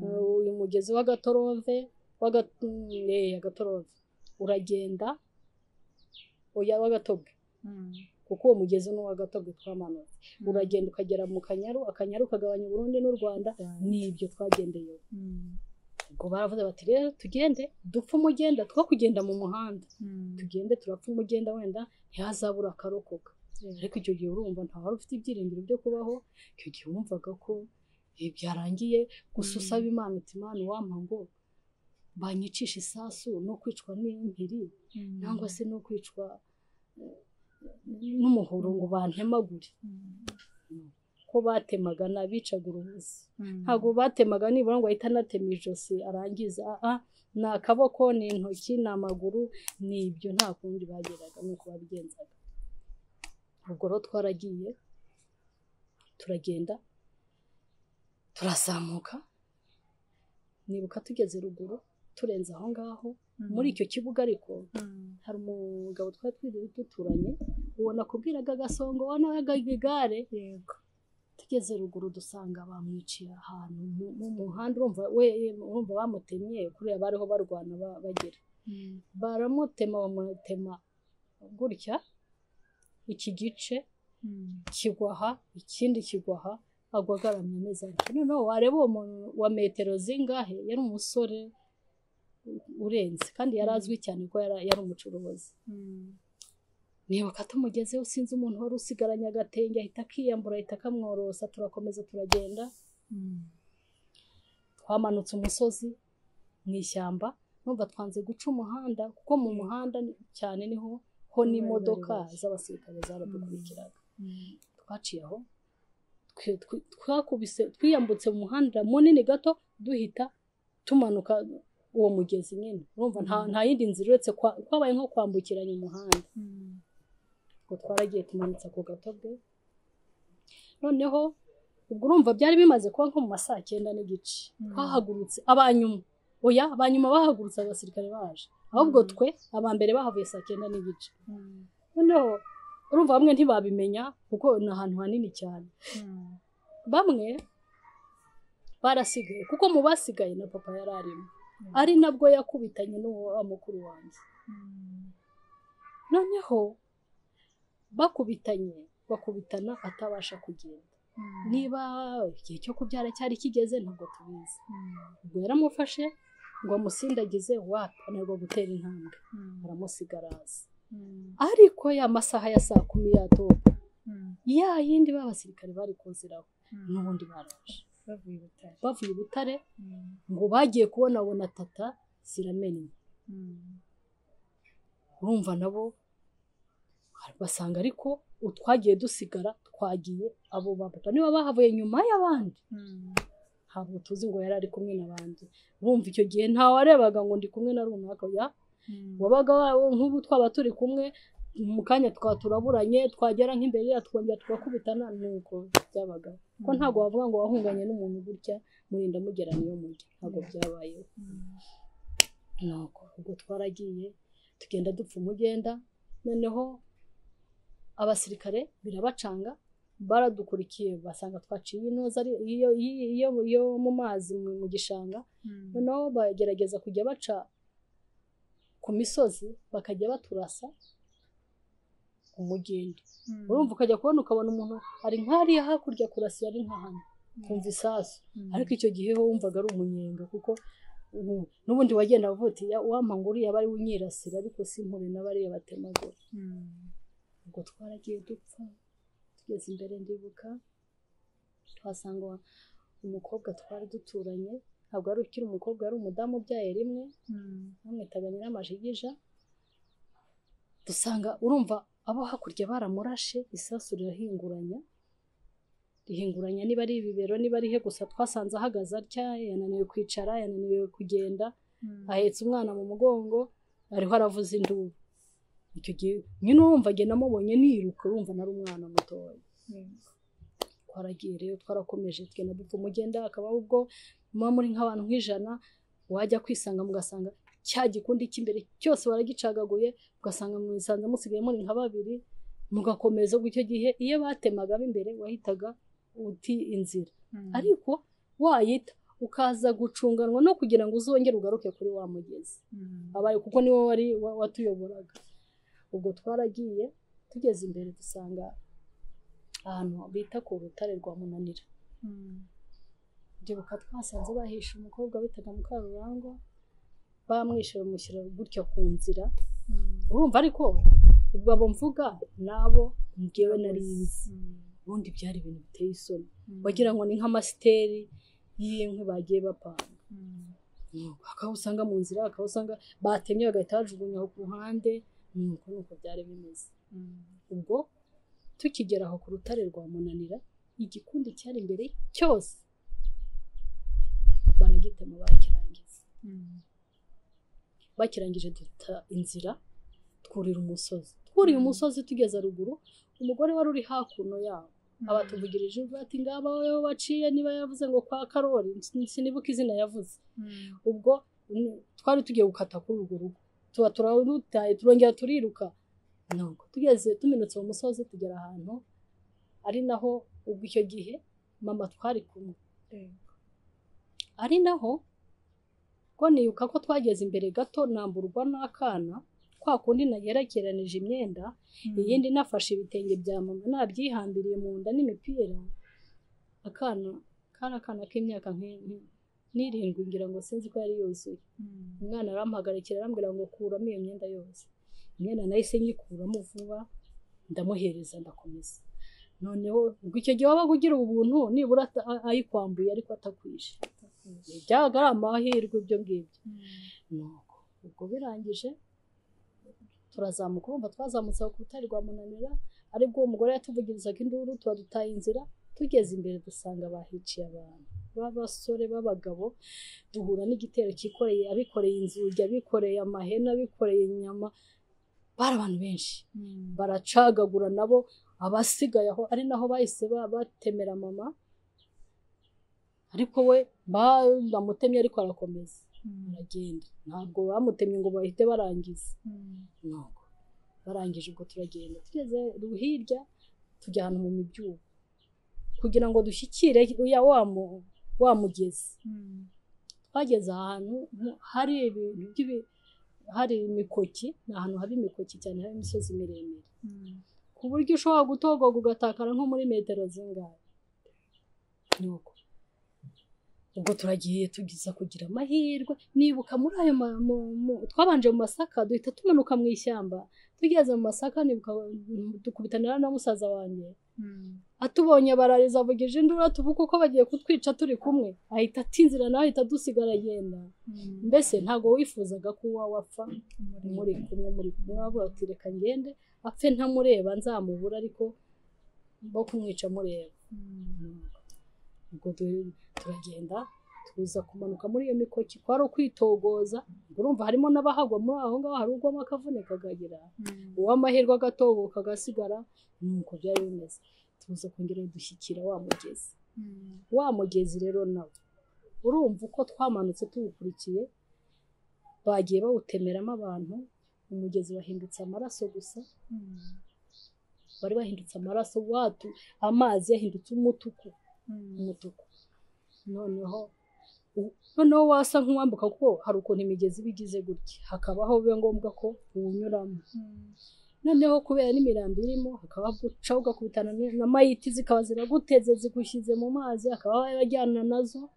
Uh, uyu mugezi w'agatorove w'aga- mm, eh, agatorove uragenda oya w'agatobwe kuko uwo mugezi ni uw'agatobwe twamanutse uragenda ukagera mu kanyaru akanyaru kagabanya uburundi n'u rwanda ni ibyo twagendeye ubwo baravuze bati rero tugende dupfe umugenda two kugenda mu muhanda tugende turapfa umugenda wenda ntihazabura akarokoka ariko icyo gihe urumva nta wari ufite ibyiringiro byo kubaho icyo gihe wumvaga ko ibi byarangiye gusa usaba imana uti imana wampa ngo banyicisha isasu no kwicwa n'impiri cyangwa se no kwicwa eh, n'umuhoro ngo bantemagure ko batemaga n'abicaga urubuzi ntabwo batemaga nibura ngo ahite anatema ijosi arangiza ah, ni akaboko ni intoki ni amaguru ni ibyo nta kundi bageraga nuko babigenzaga ubwo rero twaragiye turagenda turazamuka nibuka tugeze ruguru turenze aho ngaho muri icyo kibuga ariko hari umugabo twari twiriwe duturanye ubona akubwiraga agasongo wanaga igare yego tugeze ruguru dusanga bamwiciye ahantu mu- mu muhanda urumva we urumva bamutemye kuriya bariho barwana ba- bagera baramutema bamutema gutya iki gice kigwa aha ikindi kigwa aha agwa agaramye ameze atyo noneho wareba uwo muntu wa metero zingahe yari umusore urenze kandi yari azwi cyane ko yari yari umucuruzi nibuka tumugezeho sinzi umuntu wari usigaranye agatenge ahita akiyambura ahita akamworosa turakomeza turagenda twamanutse umusozi mu ishyamba numva twanze guca umuhanda kuko mu muhanda cyane niho ho n'imodoka z'abasirikare zaradukurikiraga twaciye aho twakubise twiyambutse mu muhanda munini gato duhita tumanuka uwo mugezi nyine urumva nta yindi nzira uretse kwabaye nko kwambukiranya umuhanda ngo twaragiye tumanitse ako gatobwe noneho ubwo urumva byari bimaze kuba nko mu ma saa cyenda n'igice twahagurutse abanyuma oya abanyuma bahagurutse abasirikare baje ahubwo twe abambere bahavuye saa cyenda n'igice noneho urumva bamwe ntibabimenya kuko ni ahantu hanini cyane bamwe barasigaye kuko mu basigaye na papa yari arimo ari nabwo yakubitanye n'uwo mukuru wanjye noneho bakubitanye bakubitana atabasha kugenda niba igihe cyo kubyara cyari kigeze ntabwo tubizi ubwo yaramufashe ngo amusindagize wapi anarwa gutera intambwe aramusigara hasi ariko ya masaha ya saa kumi ya dobo ya yindi b'abasirikare bari kuziraho n'ubundi baraje bavuye i butare ngo bagiye kubonabona tata ziramennye urumva nabo basanga ariko utwagiye dusigara twagiye abo bababa niba bahavuye nyuma y'abandi ntabwo tuzi ngo yari ari kumwe n'abandi urumva icyo gihe ntawarebaga ngo ndi kumwe na runaka ya wabaga nk'ubu twaba turi kumwe mu kanya twaba turaburanye twagera nk'imbere ya twongera tugakubitana nuko byabaga ko ntabwo wavuga ngo wahunganye n'umuntu gutya murinda mugera niyo mujya ntabwo byabayeho nuko ubwo twaragiye tugenda dupfa umugenda noneho abasirikare birabacanga baradukurikiye basanga twaciye inoza iyo mu mazi mu gishanga noneho bagerageza kujya baca ku misozi bakajya baturasa umugenda urumva ukajya kubona ukabona umuntu ari nk'ariya hakurya kurasiye ari nka hano kumva isasu ariko icyo gihe ho wumvaga ari umunyenga kuko n'ubundi wagenda uvutiya uwampa uriya bari unyirasira ariko si nkure n'abariya batemagura ubwo twaragiye dupfa tugeze imbere ndibuka tuhasanga umukobwa twari duturanye ntabwo ari ukiri umukobwa yari umudamu ubyaye rimwe bamwitaga nyir'amajigija dusanga urumva abo hakurya baramurashe isasu rirahinguranya rihinguranya niba ari ibibero niba ari he gusa twasanze ahagaze atya yananiwe kwicara yananiwe kugenda ahetse umwana mu mugongo ariho aravuza induru icyo gihe nyine urumva agenda amubonye niruka urumva nari umwana mutoya twaragiye rero twarakomeje tugenda dupfa umugenda akabaho ubwo muba muri nk'abantu nk'ijana wajya kwisanga mugasanga cya gikundi cy'imbere cyose baragicagaguye ugasanga mwisanze musigaye muri nka babiri mugakomeza ubwo icyo gihe iyo batemaga imbere wahitaga uti inzira ariko wayita ukaza gucunganwa no kugira ngo uzongere ugaruke kuri wa mugezi abaye kuko niwo wari watuyoboraga ubwo twaragiye tugeze imbere dusanga ahantu bita ku rutare rwa munanira ndibuka twasanze bahishe umukobwa bitaga mukarurangwa bamwishe bamushyira gutya ku nzira urumva ariko ubwo abo mvuga nabo ngewe nari nzi ubundi byari ibintu biteye isoni wagira ngo ni nk'amasiteri y'inkwi bagiye bapanga akaba usanga mu nzira akaba usanga batemye bagahita bajugunya ku ruhande nuko nuko byari bimeze ubwo tukigera aho ku rutare rwa munanira igikundi cyari imbere cyose baragitema bakirangiza bakirangije duta inzira twurira umusozi twuriye umusozi tugeze ruguru umugore wari uri hakuno yabo abatuvugirije ati ngaba wowe baciye niba yavuze ngo kwa karori sinibuka izina yavuze ubwo twari tugiye gukata kuri urwo rugo tuba turarutaye turongera turiruka ntabwo tugeze tuminutse mu musozi tugera ahantu ari naho ubwo icyo gihe mama twari kumwe ari naho ko nibuka ko twageze imbere gato namburwa n'akana kwa kundi nagerekeranije imyenda iyindi nafashe ibitenge bya mama nabyihambiriye mu nda n'imipira akana kari akana k'imyaka n'irindwi ngira ngo sinzi ko yari yuzuye umwana aramuhagarikira arambwira ngo kuramo iyo myenda yose imyenda nahise nyikuramo vuba ndamuhereza ndakomeza noneho ubwo icyo gihe wabaga ugira ubuntu nibura ata- a- ayikwambuye ariko atakwije byabaga ari amahirwe ibyo ngibyo nuko ubwo birangije turazamuka urumva twazamutse ku rutare rwa munanira aribwo uwo mugore yatuvugirizaga induru tuba dutaye inzira tugeze imbere dusanga bahiciye abantu b'abasore b'abagabo duhura n'igitero cyikoreye abikoreye inzugi abikoreye amahene abikoreye inyama bari abantu benshi baracagagura nabo abasigaye aho ari naho bahise ba- batemera mama ariko we bamutemye ariko arakomeza aragenda ntabwo bamutemye ngo bahite barangiza ntabwo barangije ubwo turagenda tugeze hirya tujya ahantu mu mibyuho kugira ngo dushyikire ya wa mu- wa mugezi twageze ahantu mu- hari ibintu by'ibi- hari imikoki ni ahantu haba imikoki cyane hari imisozi miremire ku buryo ushobora gutogoga ugatakara nko muri metero zingahe nuko ubwo turagiye tugiza kugira amahirwe nibuka muri ayo ma- mu- mu- twabanje mu masaka duhita tumanuka mu ishyamba tugeze mu masaka nibuka dukubitanira na musaza wanjye atubonye barariza avugije induru tuvuga uko bagiye kutwica turi kumwe ahita atinzira nawe ahita dusigara agenda mbese ntabwo wifuzaga ko uwa wapfa muri kumwe muri kumwe bavuga ati reka ngende apfe ntamureba nzamubura ariko bo kumwica mureba ubwo du- turagenda tuza kumanuka muri iyo mikoki kwari ukwitogoza urumva harimo n'abahagwa muri aho ngaho hari ugwamo akavunika akagira uw'amahirwe agatoboka agasigara nuko byari bimeze tuza kongera dushyikira wa mugezi wa mugezi rero nawo urumva uko twamanutse tuwukurikiye bagiye bawutemeramo abantu umugezi wahindutse amaraso gusa wari wahindutse amaraso watu amazi yahindutse umutuku umutuku noneho u- noneho wasa nk'uwambuka kuko hari ukuntu imigezi iba igize gutya hakabaho biba ngombwa ko uwunyuramo noneho kubera n'imirambi irimo hakaba guca ugakubitana ni- na mayiti zikaba ziraguteze zigushyize mu mazi akaba yajyana nazo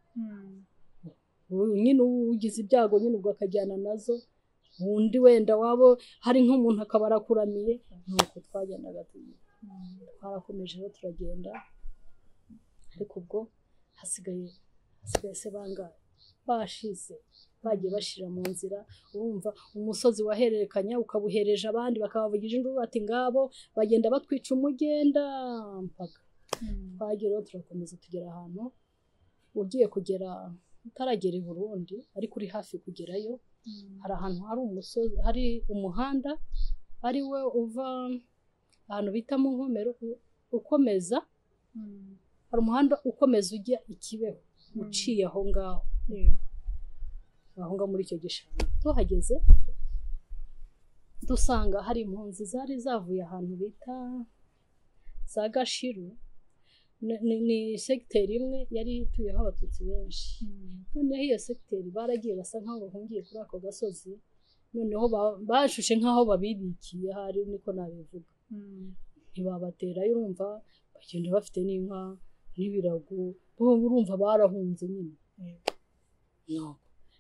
ubu nyine ugize ibyago nyine ubwo akajyana nazo undi wenda wabo hari nk'umuntu akaba arakuramiye nuko twagendaga tugira twarakomeje rero turagenda ariko ubwo hasigaye hasigaye se bangahe bashize bagiye bashira mu nzira urumva umusozi wahererekanya ukabuhereje abandi bakabavugije induru bati ngabo bagenda batwica umugenda mpaka twageraho turakomeza tugera ahantu ugiye kugera utaragera i burundi ariko uri hafi kugerayo hari ahantu hari umusozi hari umuhanda ari we uva ahantu bita mu nkomero u- ukomeza hari umuhanda ukomeza ujya i kibeho uciye aho ngaho aho ngaho muri icyo gishanga tuhageze dusanga hari impunzi zari zavuye ahantu bita za gashiru Ni- ni- ni segiteri imwe yari ituyeho abatutsi benshi noneho iyo segiteri baragiye basa nk'aho bahungiye kuri ako gasozi noneho ba- bashushe nk'aho babibikiye hari niko nabivuga ntibabaterayo urumva bagenda bafite n'inka n'ibirago bo urumva barahunze nyine Nuko.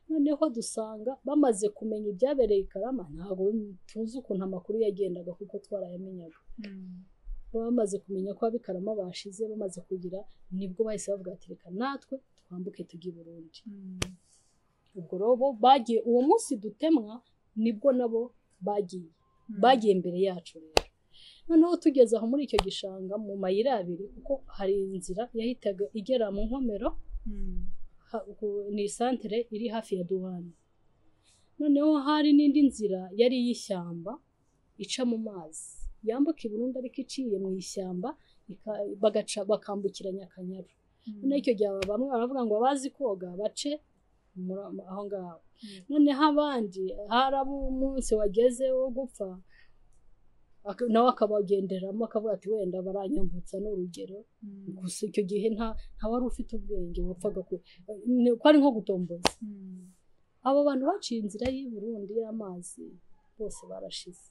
noneho dusanga bamaze kumenya ibyabereye i karama ntabwo tuzi ukuntu amakuru yagendaga kuko twarayamenyaga bamaze kumenya ko abikarama bashize bamaze kugira nibwo bahise bavuga ati reka natwe twambuke tujye i burundi ubwo rero bo bagiye uwo munsi dutemwa nibwo nabo bagiye bagiye imbere yacu rero noneho tugeze aho muri icyo gishanga mu mayira abiri kuko hari inzira yahitaga igera mu nkomero ha- ku- ni isantere iri hafi ya duwani noneho hari n'indi nzira yari iy'ishyamba ica mu mazi yambuka i Burundi ariko iciye mu ishyamba ika- bagaca bakambukiranya akanyaru noneho icyo gihe aba- bamwe baravuga ngo abazi koga bace muri am- aho ngaho noneho abandi hari abo umunsi wageze wo gupfa ak- nawe akabagenderamo akavuga ati wenda baranyambutsa ni urugero gusa icyo gihe nta nta wari ufite ubwenge wapfaga ku ni- ko ari nko gutomboza abo bantu baciye inzira y'i Burundi y'amazi bose barashize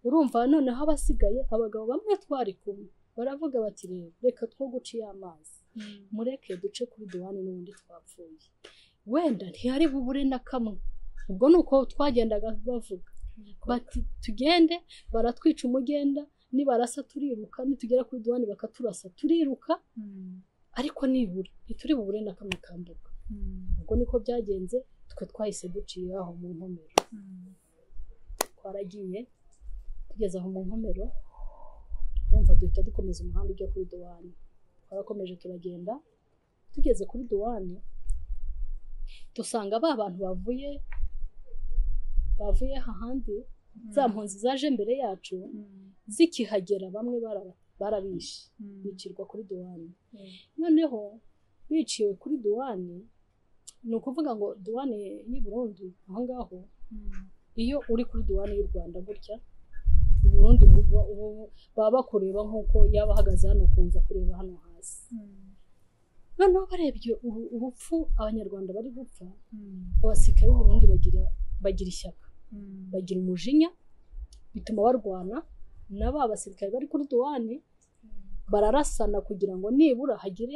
urumva noneho abasigaye abagabo bamwe twari kumwe baravuga bati rero reka two guca iy'amazi mureke duce kuri duhane n'ubundi twapfuye wenda ntihari bubure na kamwe ubwo ni uko twagendaga bavuga bati tugende baratwica umugenda nibarasa turiruka nitugera kuri duhane bakaturasa turiruka ariko nibura ntituri bubure na kamwe kambuka ubwo niko byagenze twe twahise duciye aho mu nkomero twaragiye tugeze aho mu nkomero bumva duhita dukomeza umuhanda ujya kuri duwani twarakomeje turagenda tugeze kuri duwani dusanga ba bantu bavuye bavuye hahandi za mpunzi zaje mbere yacu zikihagera bamwe bara- barabishe bicirwa kuri duwani noneho biciwe kuri duwani ni ukuvuga ngo duwani y'i burundi aho ngaho iyo uri kuri duwani y'u rwanda gutya uburundi buba ubu- baba bakureba nk'uko yaba ahagaze hano ukunza kureba hano hasi noneho barebye ubu- urupfu abanyarwanda bari gupfa abasirikare b'uburundi bagira bagira ishyaka bagira umujinya bituma barwana na ba basirikare bari kuri duwani bararasana kugira ngo nibura hagire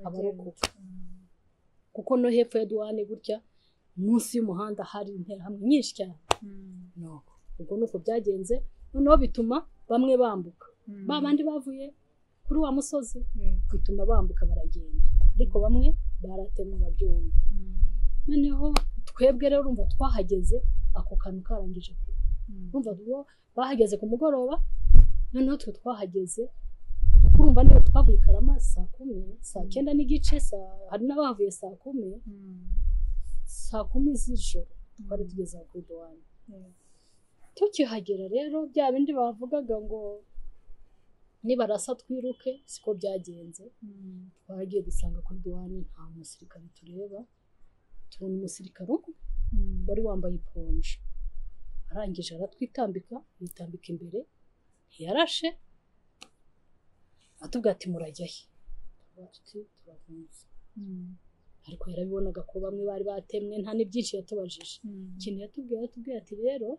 abarokoka kuko no hepfo ya duwani gutya munsi y'umuhanda hari interahamwe nyinshi cyane nuko ubwo ni uko byagenze noneho bituma bamwe bambuka ba bandi bavuye kuri wa musozi bituma bambuka baragenda ariko bamwe baratemwe babyumva noneho twebwe rero urumva twahageze ako kantu karangije kuba urumva bo bahageze ku mugoroba noneho twe twahageze urumva niba twavuye i karama saa kumi saa cyenda n'igice saa- hari n'abahavuye saa kumi saa kumi z'ijoro twari tugeze aho kuri duwani tukihagera rero bya bindi bavugaga ngo nibarasa twiruke siko byagenze twagiye dusanga kuri duwani nta musirikare tureba tubona umusirikare umwe wari wambaye iponje arangije aratwitambika yitambika imbere ntiyarashe atubwira ati murajya he Turavuga tuti, "Turahunze." ariko yarabibonaga ko bamwe bari batemwe nta n'ibyinshi yatubajije ikintu yatubwiye yatubwiye ati rero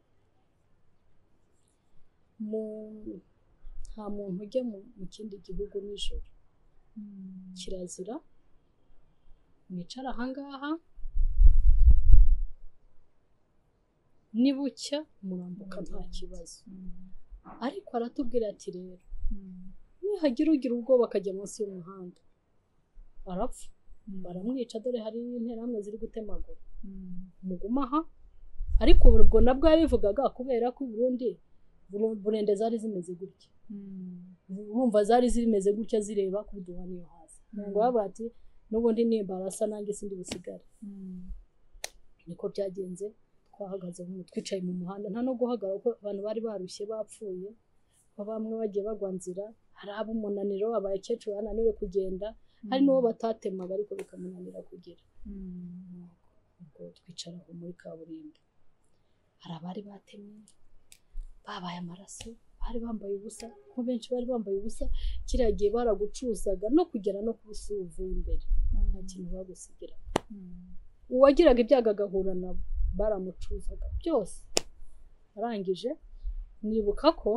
mu nta muntu ujya mu mu kindi gihugu nijoro kirazira mwicara ahangaha nibucya murambuka nta kibazo ariko aratubwira ati rero nihagira ugira ubwoba akajya munsi y'umuhanda arapfa baramwica dore hari n'interahamwe ziri gutemagura muguma aha ariko ubwo nabwo yabivugaga kubera ko ubundi Buru- burende zari zimeze gutya urumva zari zimeze gutya zireba kuri duhani yo hasi ngo baba bati n'ubundi nimba barasa nanjye sindi busigare niko byagenze twahagaze mu twicaye mu muhanda nta no guhagarara kuko abantu bari barushye bapfuye kuko bamwe bagiye bagwa nzira hari ab'umunaniro abakecuru bananiwe kugenda hari n'uwo batatemaga ariko bikamunanira kugera ubwo twicara aho muri kaburimbo hari abari batemye babaye amaraso bari bambaye ubusa kuko benshi bari bambaye ubusa kiriya gihe baragucuzaga no kugera no ku busa uvuye imbere nta kintu bagusigira uwagiraga ibyago agahura nabo baramucuzaga byose arangije nibuka ko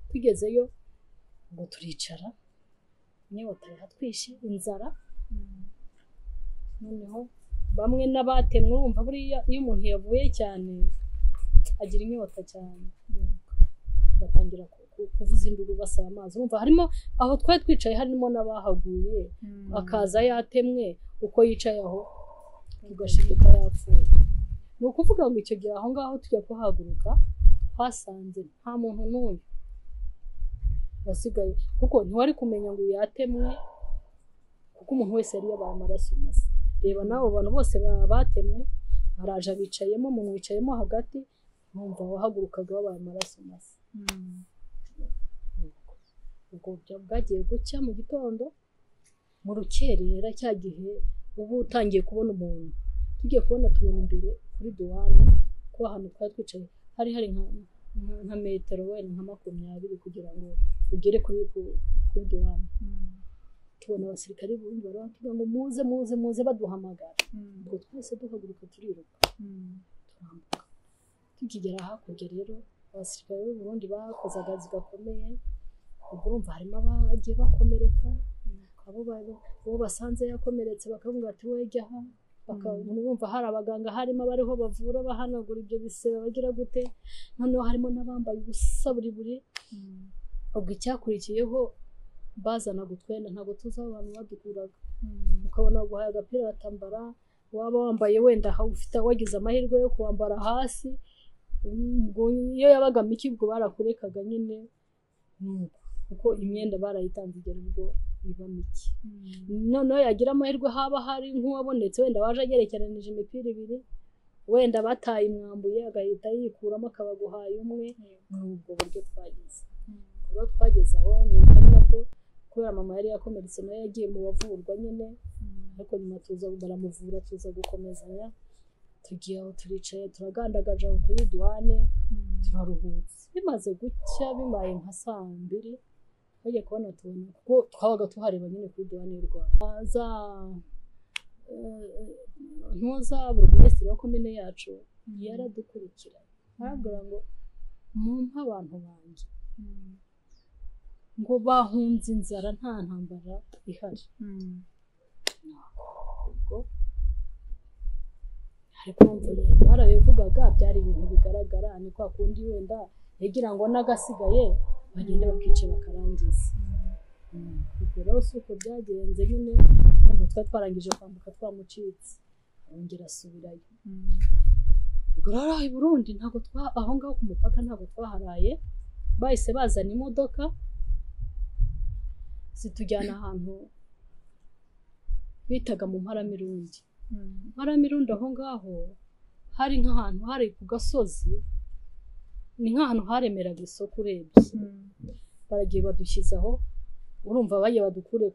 tugezeyo ngo turicara inyota yaratwishe inzara noneho bamwe n'abatemwe urumva buriya iyo umuntu yavuye cyane agira inyota cyane batangira ku- ku- kuvuza induru basaba amazi urumva harimo aho twari twicaye harimo n'abahaguye akaza yatemwe uko yicaye aho ugashirika yapfuye ni ukuvuga ngo icyo gihe aho ngaho tujya kuhaguruka twasanze nta muntu n'uyu wasigaye kuko ntiwari kumenya ngo yatemwe kuko umuntu wese yari yabaye amaraso masa reba n'abo bantu bose ba- batemwe baraje abicayemo mu mwicayemo hagati numva wahagurukaga babaye amaraso masa ubwo bya- bwagiye gucya mu gitondo mu rukerera cya gihe uba utangiye kubona umuntu tugiye kubona tubona imbere kuri duwane kuko ahantu twari twicaye hari hari nka nka- nka metero wenda nka makumyabiri kugira ngo ugere kuri ku- kuri duwane tubona abasirikare b'ubundi bari batubwira ngo muze muze muze baduhamagara ubwo twese duhaguruka turiruka turambuka tukigera hakurya rero abasirikare b'uburundi bakoze akazi gakomeye ubwo urumva harimo abagiye bakomereka abo bari uwo basanze yakomeretse bakavuga ati wejya aha bumva hari abaganga harimo abariho bavura bahanagura ibyo bisebe bagira gute noneho harimo n'abambaye ubusa buri buri ubwo icyakurikiyeho bazanaga utwenda ntabwo tuzi aho abantu badukuraga ukabona guhaye agapira batambara waba wambaye wenda ufite wagize amahirwe yo kuwambara hasi iyo yabaga mike ubwo barakurekaga nyine kuko imyenda barayitanze igera ubwo iba mike noneho yagira amahirwe haba hari nk'uwabonetse wenda waje agerekeranije imipira ibiri wenda bataye imwambuye agahita yikuramo akaba guhaye umwe ni ubwo buryo twagize rero twageze aho ni ari nabwo kubera mama yari yakomeretse nayo yagiye mu bavurwa nyine ariko nyuma tuza baramuvura tuza gukomezanya tugiye aho turicaye turagandagaje aho kuri duwane turaruhutse bimaze gucya bibaye nka saa mbiri twagiye kubona tubona kuko twabaga tuhareba nyine kuri duwane y'u rwanda za ntuza buri wese wa komine yacu yaradukurikiranye arabwira ngo mwumve abantu banjye ngo bahunze inzara nta ntambara ihari ariko barabivugaga byari ibintu bigaragara ni kwa kundi wenda yagira ngo n'agasigaye bagende bakice bakarangiza ubwo rero si uko byagenze nyine kumva twari twarangije kwambuka twamucitse arongera asubirayo ubwo rero i burundi ntabwo twa aho ngaho ku mupaka ntabwo twaharaye bahise bazana imodoka zitujyana ahantu bitaga mu mparamirundi mparamirundi aho ngaho hari nk'ahantu hari ku gasozi ni nk'ahantu haremeraga isoko urebye baragiye badushyize aho urumva bagiye badukure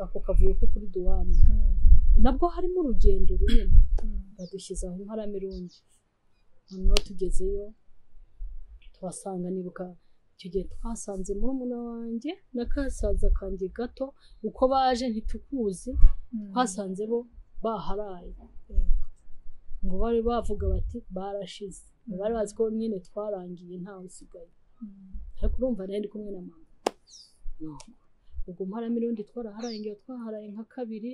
ako kavuyo ko kuri duwani nabwo harimo urugendo runini badushyize aho mparamirundi noneho tugezeyo tuhasanga nibuka icyo gihe twasanze murumuna wanjye n'akasaza kanjye gato uko baje ntitukuzi twasanze bo baharaye ngo bari bavuga bati barashize bari bazi ko nyine twarangiye ntawe usigaye ariko urumva nari ndi kumwe na mama ubwo mparamirundi twaraharangiye twaharaye nka kabiri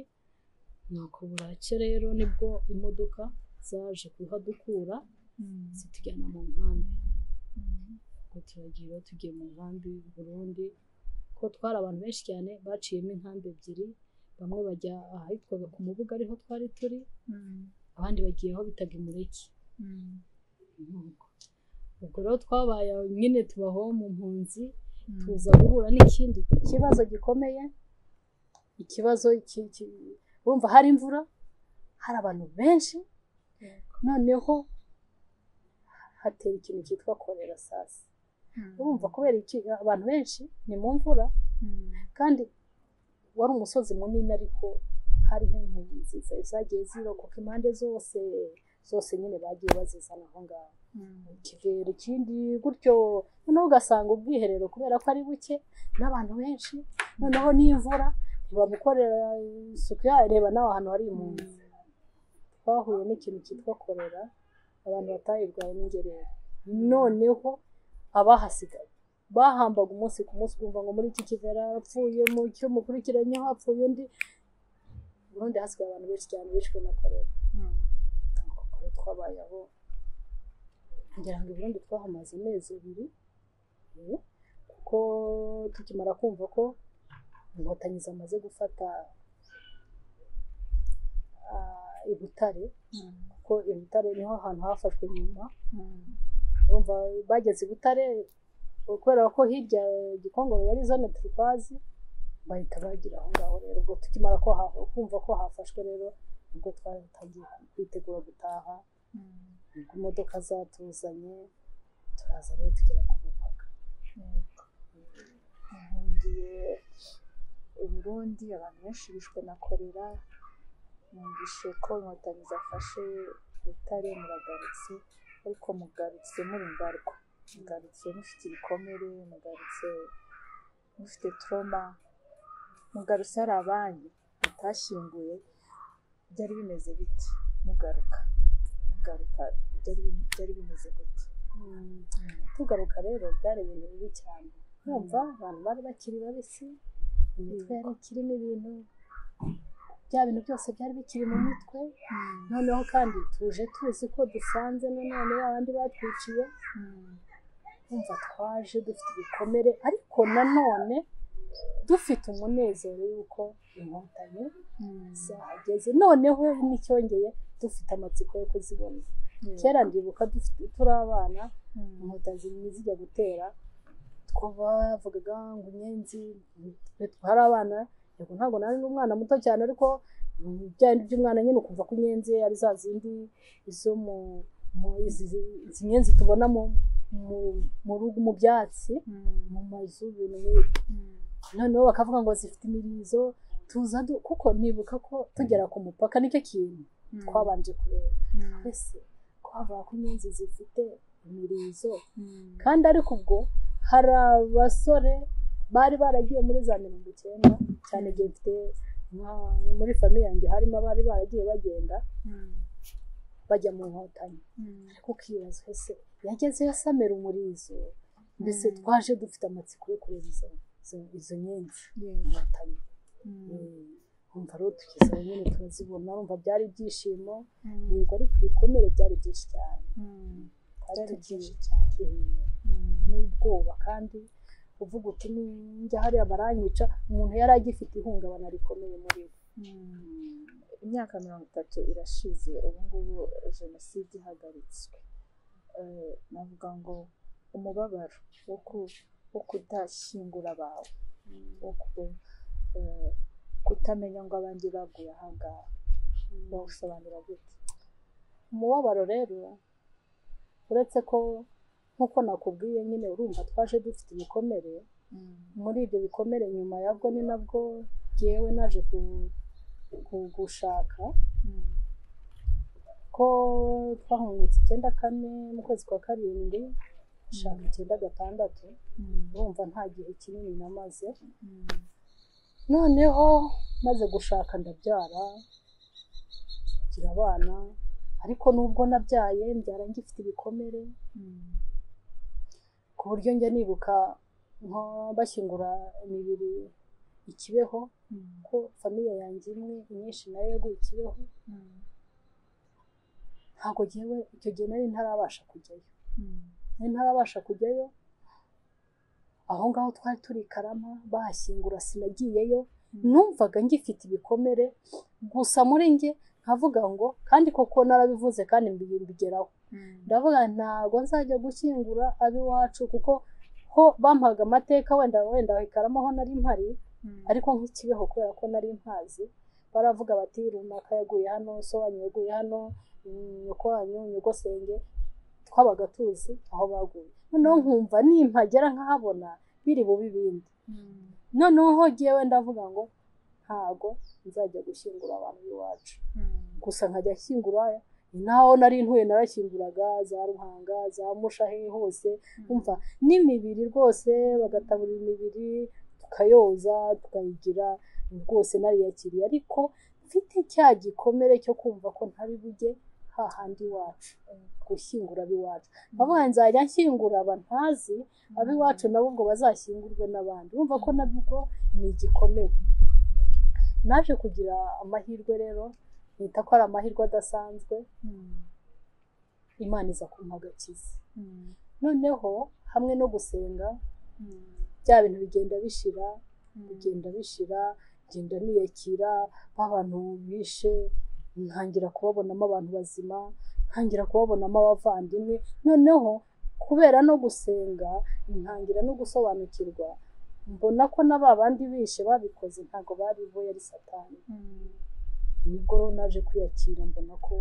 nuko burake rero nibwo imodoka zaje kuhadukura zitujyana mu nkambi turagira tugiye mu nkambi Burundi ko twari abantu benshi cyane baciyemo inkambi ebyiri bamwe bajya ahitwaga ku mubuga ariho twari turi abandi bagiye aho bitaga imureke ubwo rero twabaye nyine tubaho mu mpunzi tuza guhura n'ikindi kibazo gikomeye ikibazo urumva hari imvura hari abantu benshi noneho hatera ikintu cyitwa korera sasi urumva kubera iki abantu benshi ni mu mvura kandi wari umusozi munini ariko hariho inkingi nziza zagiye zirokoka impande zose zose nyine bagiye bazizana aho ngaho ikivero ikindi gutyo noneho ugasanga ubwiherero kubera ko ari buke n'abantu benshi noneho n'imvura ntibagukorera isuku reba nawe ahantu hari impunzi twahuye n'ikintu cyitwa korera abantu batayirwaye n'ingerere noneho abahasigaye bahambaga umunsi ku munsi ukumva ngo muri iki kivera yapfuye mu cyo mukurikiranyeho hapfuye undi ubundi hasigaye abantu benshi cyane bishwe na korera twabayeho ngira ngo ubundi twahamaze amezi abiri kuko tukimara kumva ko inkotanyi zamaze gufata i butare kuko i butare niho hantu hafashwe nyuma urumva bageze i butare kubera ko hirya gikongoro yari zone turikwazi bahita bagira aho ngaho rero ubwo tukimara kumva ko hafashwe rero ubwo twatangiye kwitegura gutaha imodoka zatuzanye turaza rero tugera ku mupaka nkungiye uburundi abantu benshi bishwe na korera numvise ko inkotanyi zafashe butare muragarutse ariko mugarutse muri mbarwa mugarutse mufite ibikomere mugarutse mufite toroma mugarutse hari abanyu mutashyinguye byari bimeze biti mugaruka mugaruka byari bimeze gute tugaruka rero byari ibintu bibi cyane numva abantu bari bakiri babisi imitwe yari ikirimo ibintu bya bintu byose byari bikiri mu mitwe noneho kandi tuje tuzi ko dusanze nanone abandi batwiciye kumva twaje dufite ibikomere ariko nanone dufite umunezero y'uko inkotanyi zahageze noneho n'icyongeye dufite amatsiko yo kuzibona kera ndibuka dufite turi abana inkotanyi zijya gutera two bavugaga ngo inyenzi hari abana yego ntabwo nari umwana muto cyane ariko bya bindi by'umwana nyine ukumva ko inyenzi ari za zindi izo mu izi nyenzi tubona mu byatsi mu mazu ibintu nk'ibi noneho bakavuga ngo zifite imirizo tuza kuko nibuka ko tugera ku mupaka nicyo kintu twabanje kureba twese twavuga ko inyenzi zifite imirizo kandi ariko ubwo hari abasore bari baragiye muri za mirongo icyenda cyane igihe mfite muri famiye yanjye harimo abari baragiye bagenda bajya mu nkotanyi ariko ukibaza ese yagezeyo asamera umurizo mbese twaje dufite amatsiko yo kureba izo izo nyenzi inkotanyi umva rero tugezeho nyine turazibona umva byari ibyishimo yego ari ku bikomere byari byinshi cyane byari byinshi cyane n'ubwoba kandi uvuga uti njya hariya baranyica umuntu yari agifite ihungabana rikomeye muri we imyaka mirongo itatu irashize ubu ngubu jenoside ihagaritswe navuga ngo umubabaro wo kudashyingura abawe wo kutamenya ngo abandi baguye aha ngaha bawusobanura gute umubabaro rero uretse ko nk'uko nakubwiye nyine urumva twaje dufite ibikomere muri ibyo bikomere nyuma yabwo ni nabwo ngewe naje gushaka ko twahungutse icyenda kane mu kwezi kwa karindwi shaka icyenda gatandatu urumva nta gihe kinini namaze noneho maze gushaka ndabyara ngira abana ariko nubwo nabyaye mbyara ngifite ibikomere ku buryo njya nibuka nko bashyingura imibiri ikibeho ko famiye yanjye imwe inyinshi nayo yaguye ikibeho ntabwo ngewe icyo gihe nari ntarabasha kujyayo nari ntarabasha kujyayo aho ngaho twari turi i karama bahashyingura sinagiyeyo numvaga ngifite ibikomere gusa muri nge nkavuga ngo kandi koko narabivuze kandi mbigeraho ndavuga ntabwo nzajya gushyingura ab'iwacu kuko ho bampaga amateka wenda wenda ikaramo aho nari mpari ariko nk'ikibeho kubera ko nari mpazi baravuga bati runaka yaguye hano so wanyu yaguye hano nyoko wanyu nyogosenge twabaga tuzi aho baguye noneho nkumva nimpagera nkahabona biri bubi ibindi noneho ngewe ndavuga ngo ntabwo nzajya gushyingura abantu b'iwacu gusa nkajya ashyingura naho nari ntuye narashyinguraga za ruhanga za mushahe hose umva n'imibiri rwose bagataburira imibiri tukayoza tukayigira rwose nariyakiriye ariko mfite cya gikomere cyo kumva ko ntari bujye hahandi iwacu gushyingura ab'iwacu bavuga nzajya nshyingura aba ntazi ab'iwacu nabo ubwo bazashyingurwe n'abandi urumva ko nabwo ni igikomere naje kugira amahirwe rero nita ko ari amahirwe adasanzwe imana iza kumpa agakiza noneho hamwe no gusenga bya bintu bigenda bishira bigenda bishira ngenda niyakira nk'abantu bishe ntangira kubabonamo abantu bazima ntangira kubabonamo abavandimwe noneho kubera no gusenga ntangira no gusobanukirwa mbona ko na ba bandi bishe babikoze ntabwo bari bo yari satani nibwo naje kwiyakira mbona ko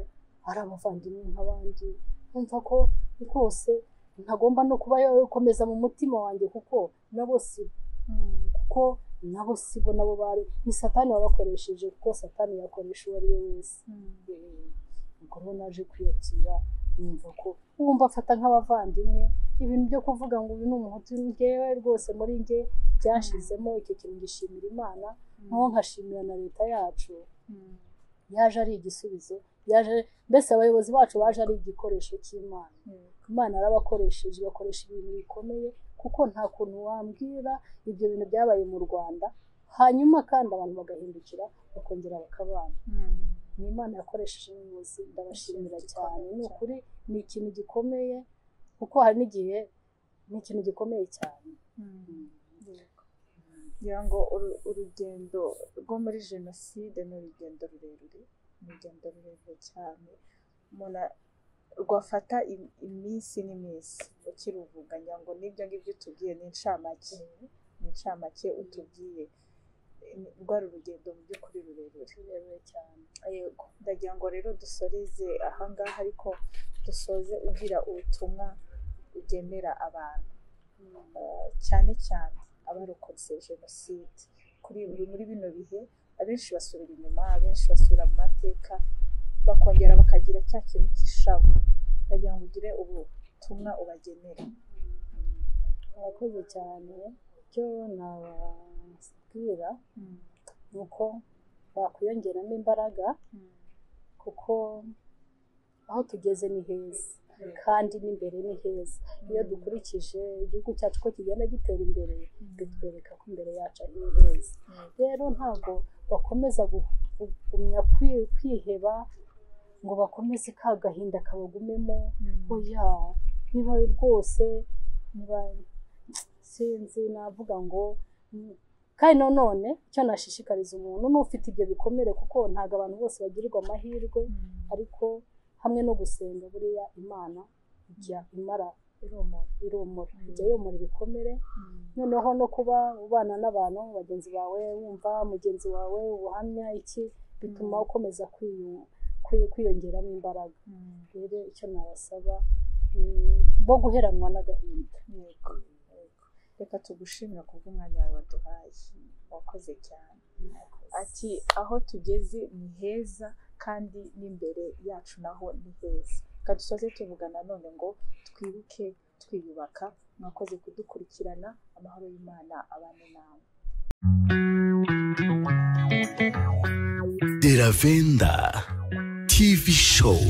ari abavandimwe nk'abandi numva ko rwose ntagomba no kuba yakomeza mu mutima wanjye kuko nabo si kuko nabo si bo nabo bari ni satani wabakoresheje kuko satani yakoresha uwo ari we wese ubwo rero naje kwiyakira numva ko wumva afata nk'abavandimwe ibintu byo kuvuga ngo uyu ni umuhutu ngewe rwose muri nge byashizemo icyo kintu gishimira imana nkaho nkashimira na leta yacu yaje ari igisubizo yaje mbese abayobozi bacu baje ari igikoresho cy'imana imana yarabakoresheje bakoresha ibintu bikomeye kuko nta kuntu wambwira ibyo bintu byabaye mu rwanda hanyuma kandi abantu bagahindukira bakongera bakabana ni imana yakoresheje ubuyobozi ndabashimira cyane ni ukuri ni ikintu gikomeye kuko hari n'igihe ni ikintu gikomeye cyane ngira ngo uru- urugendo rwo muri jenoside ni urugendo rurerure ni urugendo rurerure cyane umuntu a- rwafata im- iminsi n'iminsi ukiruvuga ngira ngo n'ibyo ngibyo utubwiye ni incamake ni incamake utubwiye Ni- rwari urugendo mu by'ukuri rurerure rurerure cyane yego ndagira ngo rero dusoreze ahangaha ariko dusoze ugira ubutumwa ugenera abantu Eh, cyane cyane abarokotse jenoside kuri muri bino bihe abenshi basubira inyuma abenshi basubira mu mateka bakongera bakagira cya kintu cy'ishavu ndagira ngo ugire ubutumwa ubagenera abakozi cyane icyo nababwira ni uko bakwiyongeramo imbaraga kuko aho tugeze ni heza kandi n'imbere ni heza iyo dukurikije igihugu cyacu ko kigenda gitera imbere bitwereka ko imbere yacu ari heza rero ntabwo bakomeza gu- kugumya kwi- kwiheba ngo bakomeze ka gahinda kabagumemo oya niba rwose niba sinzi navuga ngo mm, kandi nanone icyo nashishikariza umuntu ni ufite ibyo bikomere kuko ntabwo abantu bose bagirirwa amahirwe ariko hamwe no gusenga buriya imana ijya imara iromora iromora ijya yomora ibikomere noneho no kuba ubana n'abantu bagenzi bawe wumva mugenzi wawe ubuhamya iki bituma ukomeza kwiyu- kwi- kwiyongeramo imbaraga rero icyo nabasaba ni bo guheranwa n'agahinda yego yego reka tugushimira kubw'umwanya wawe waduhaye wakoze cyane ati aho tugeze ni heza kandi n'imbere yacu naho ni heza reka dusoze tuvuga nanone ngo twibuke twiyubaka mwakoze kudukurikirana amahoro y'imana abane nawe Deravenda TV Show.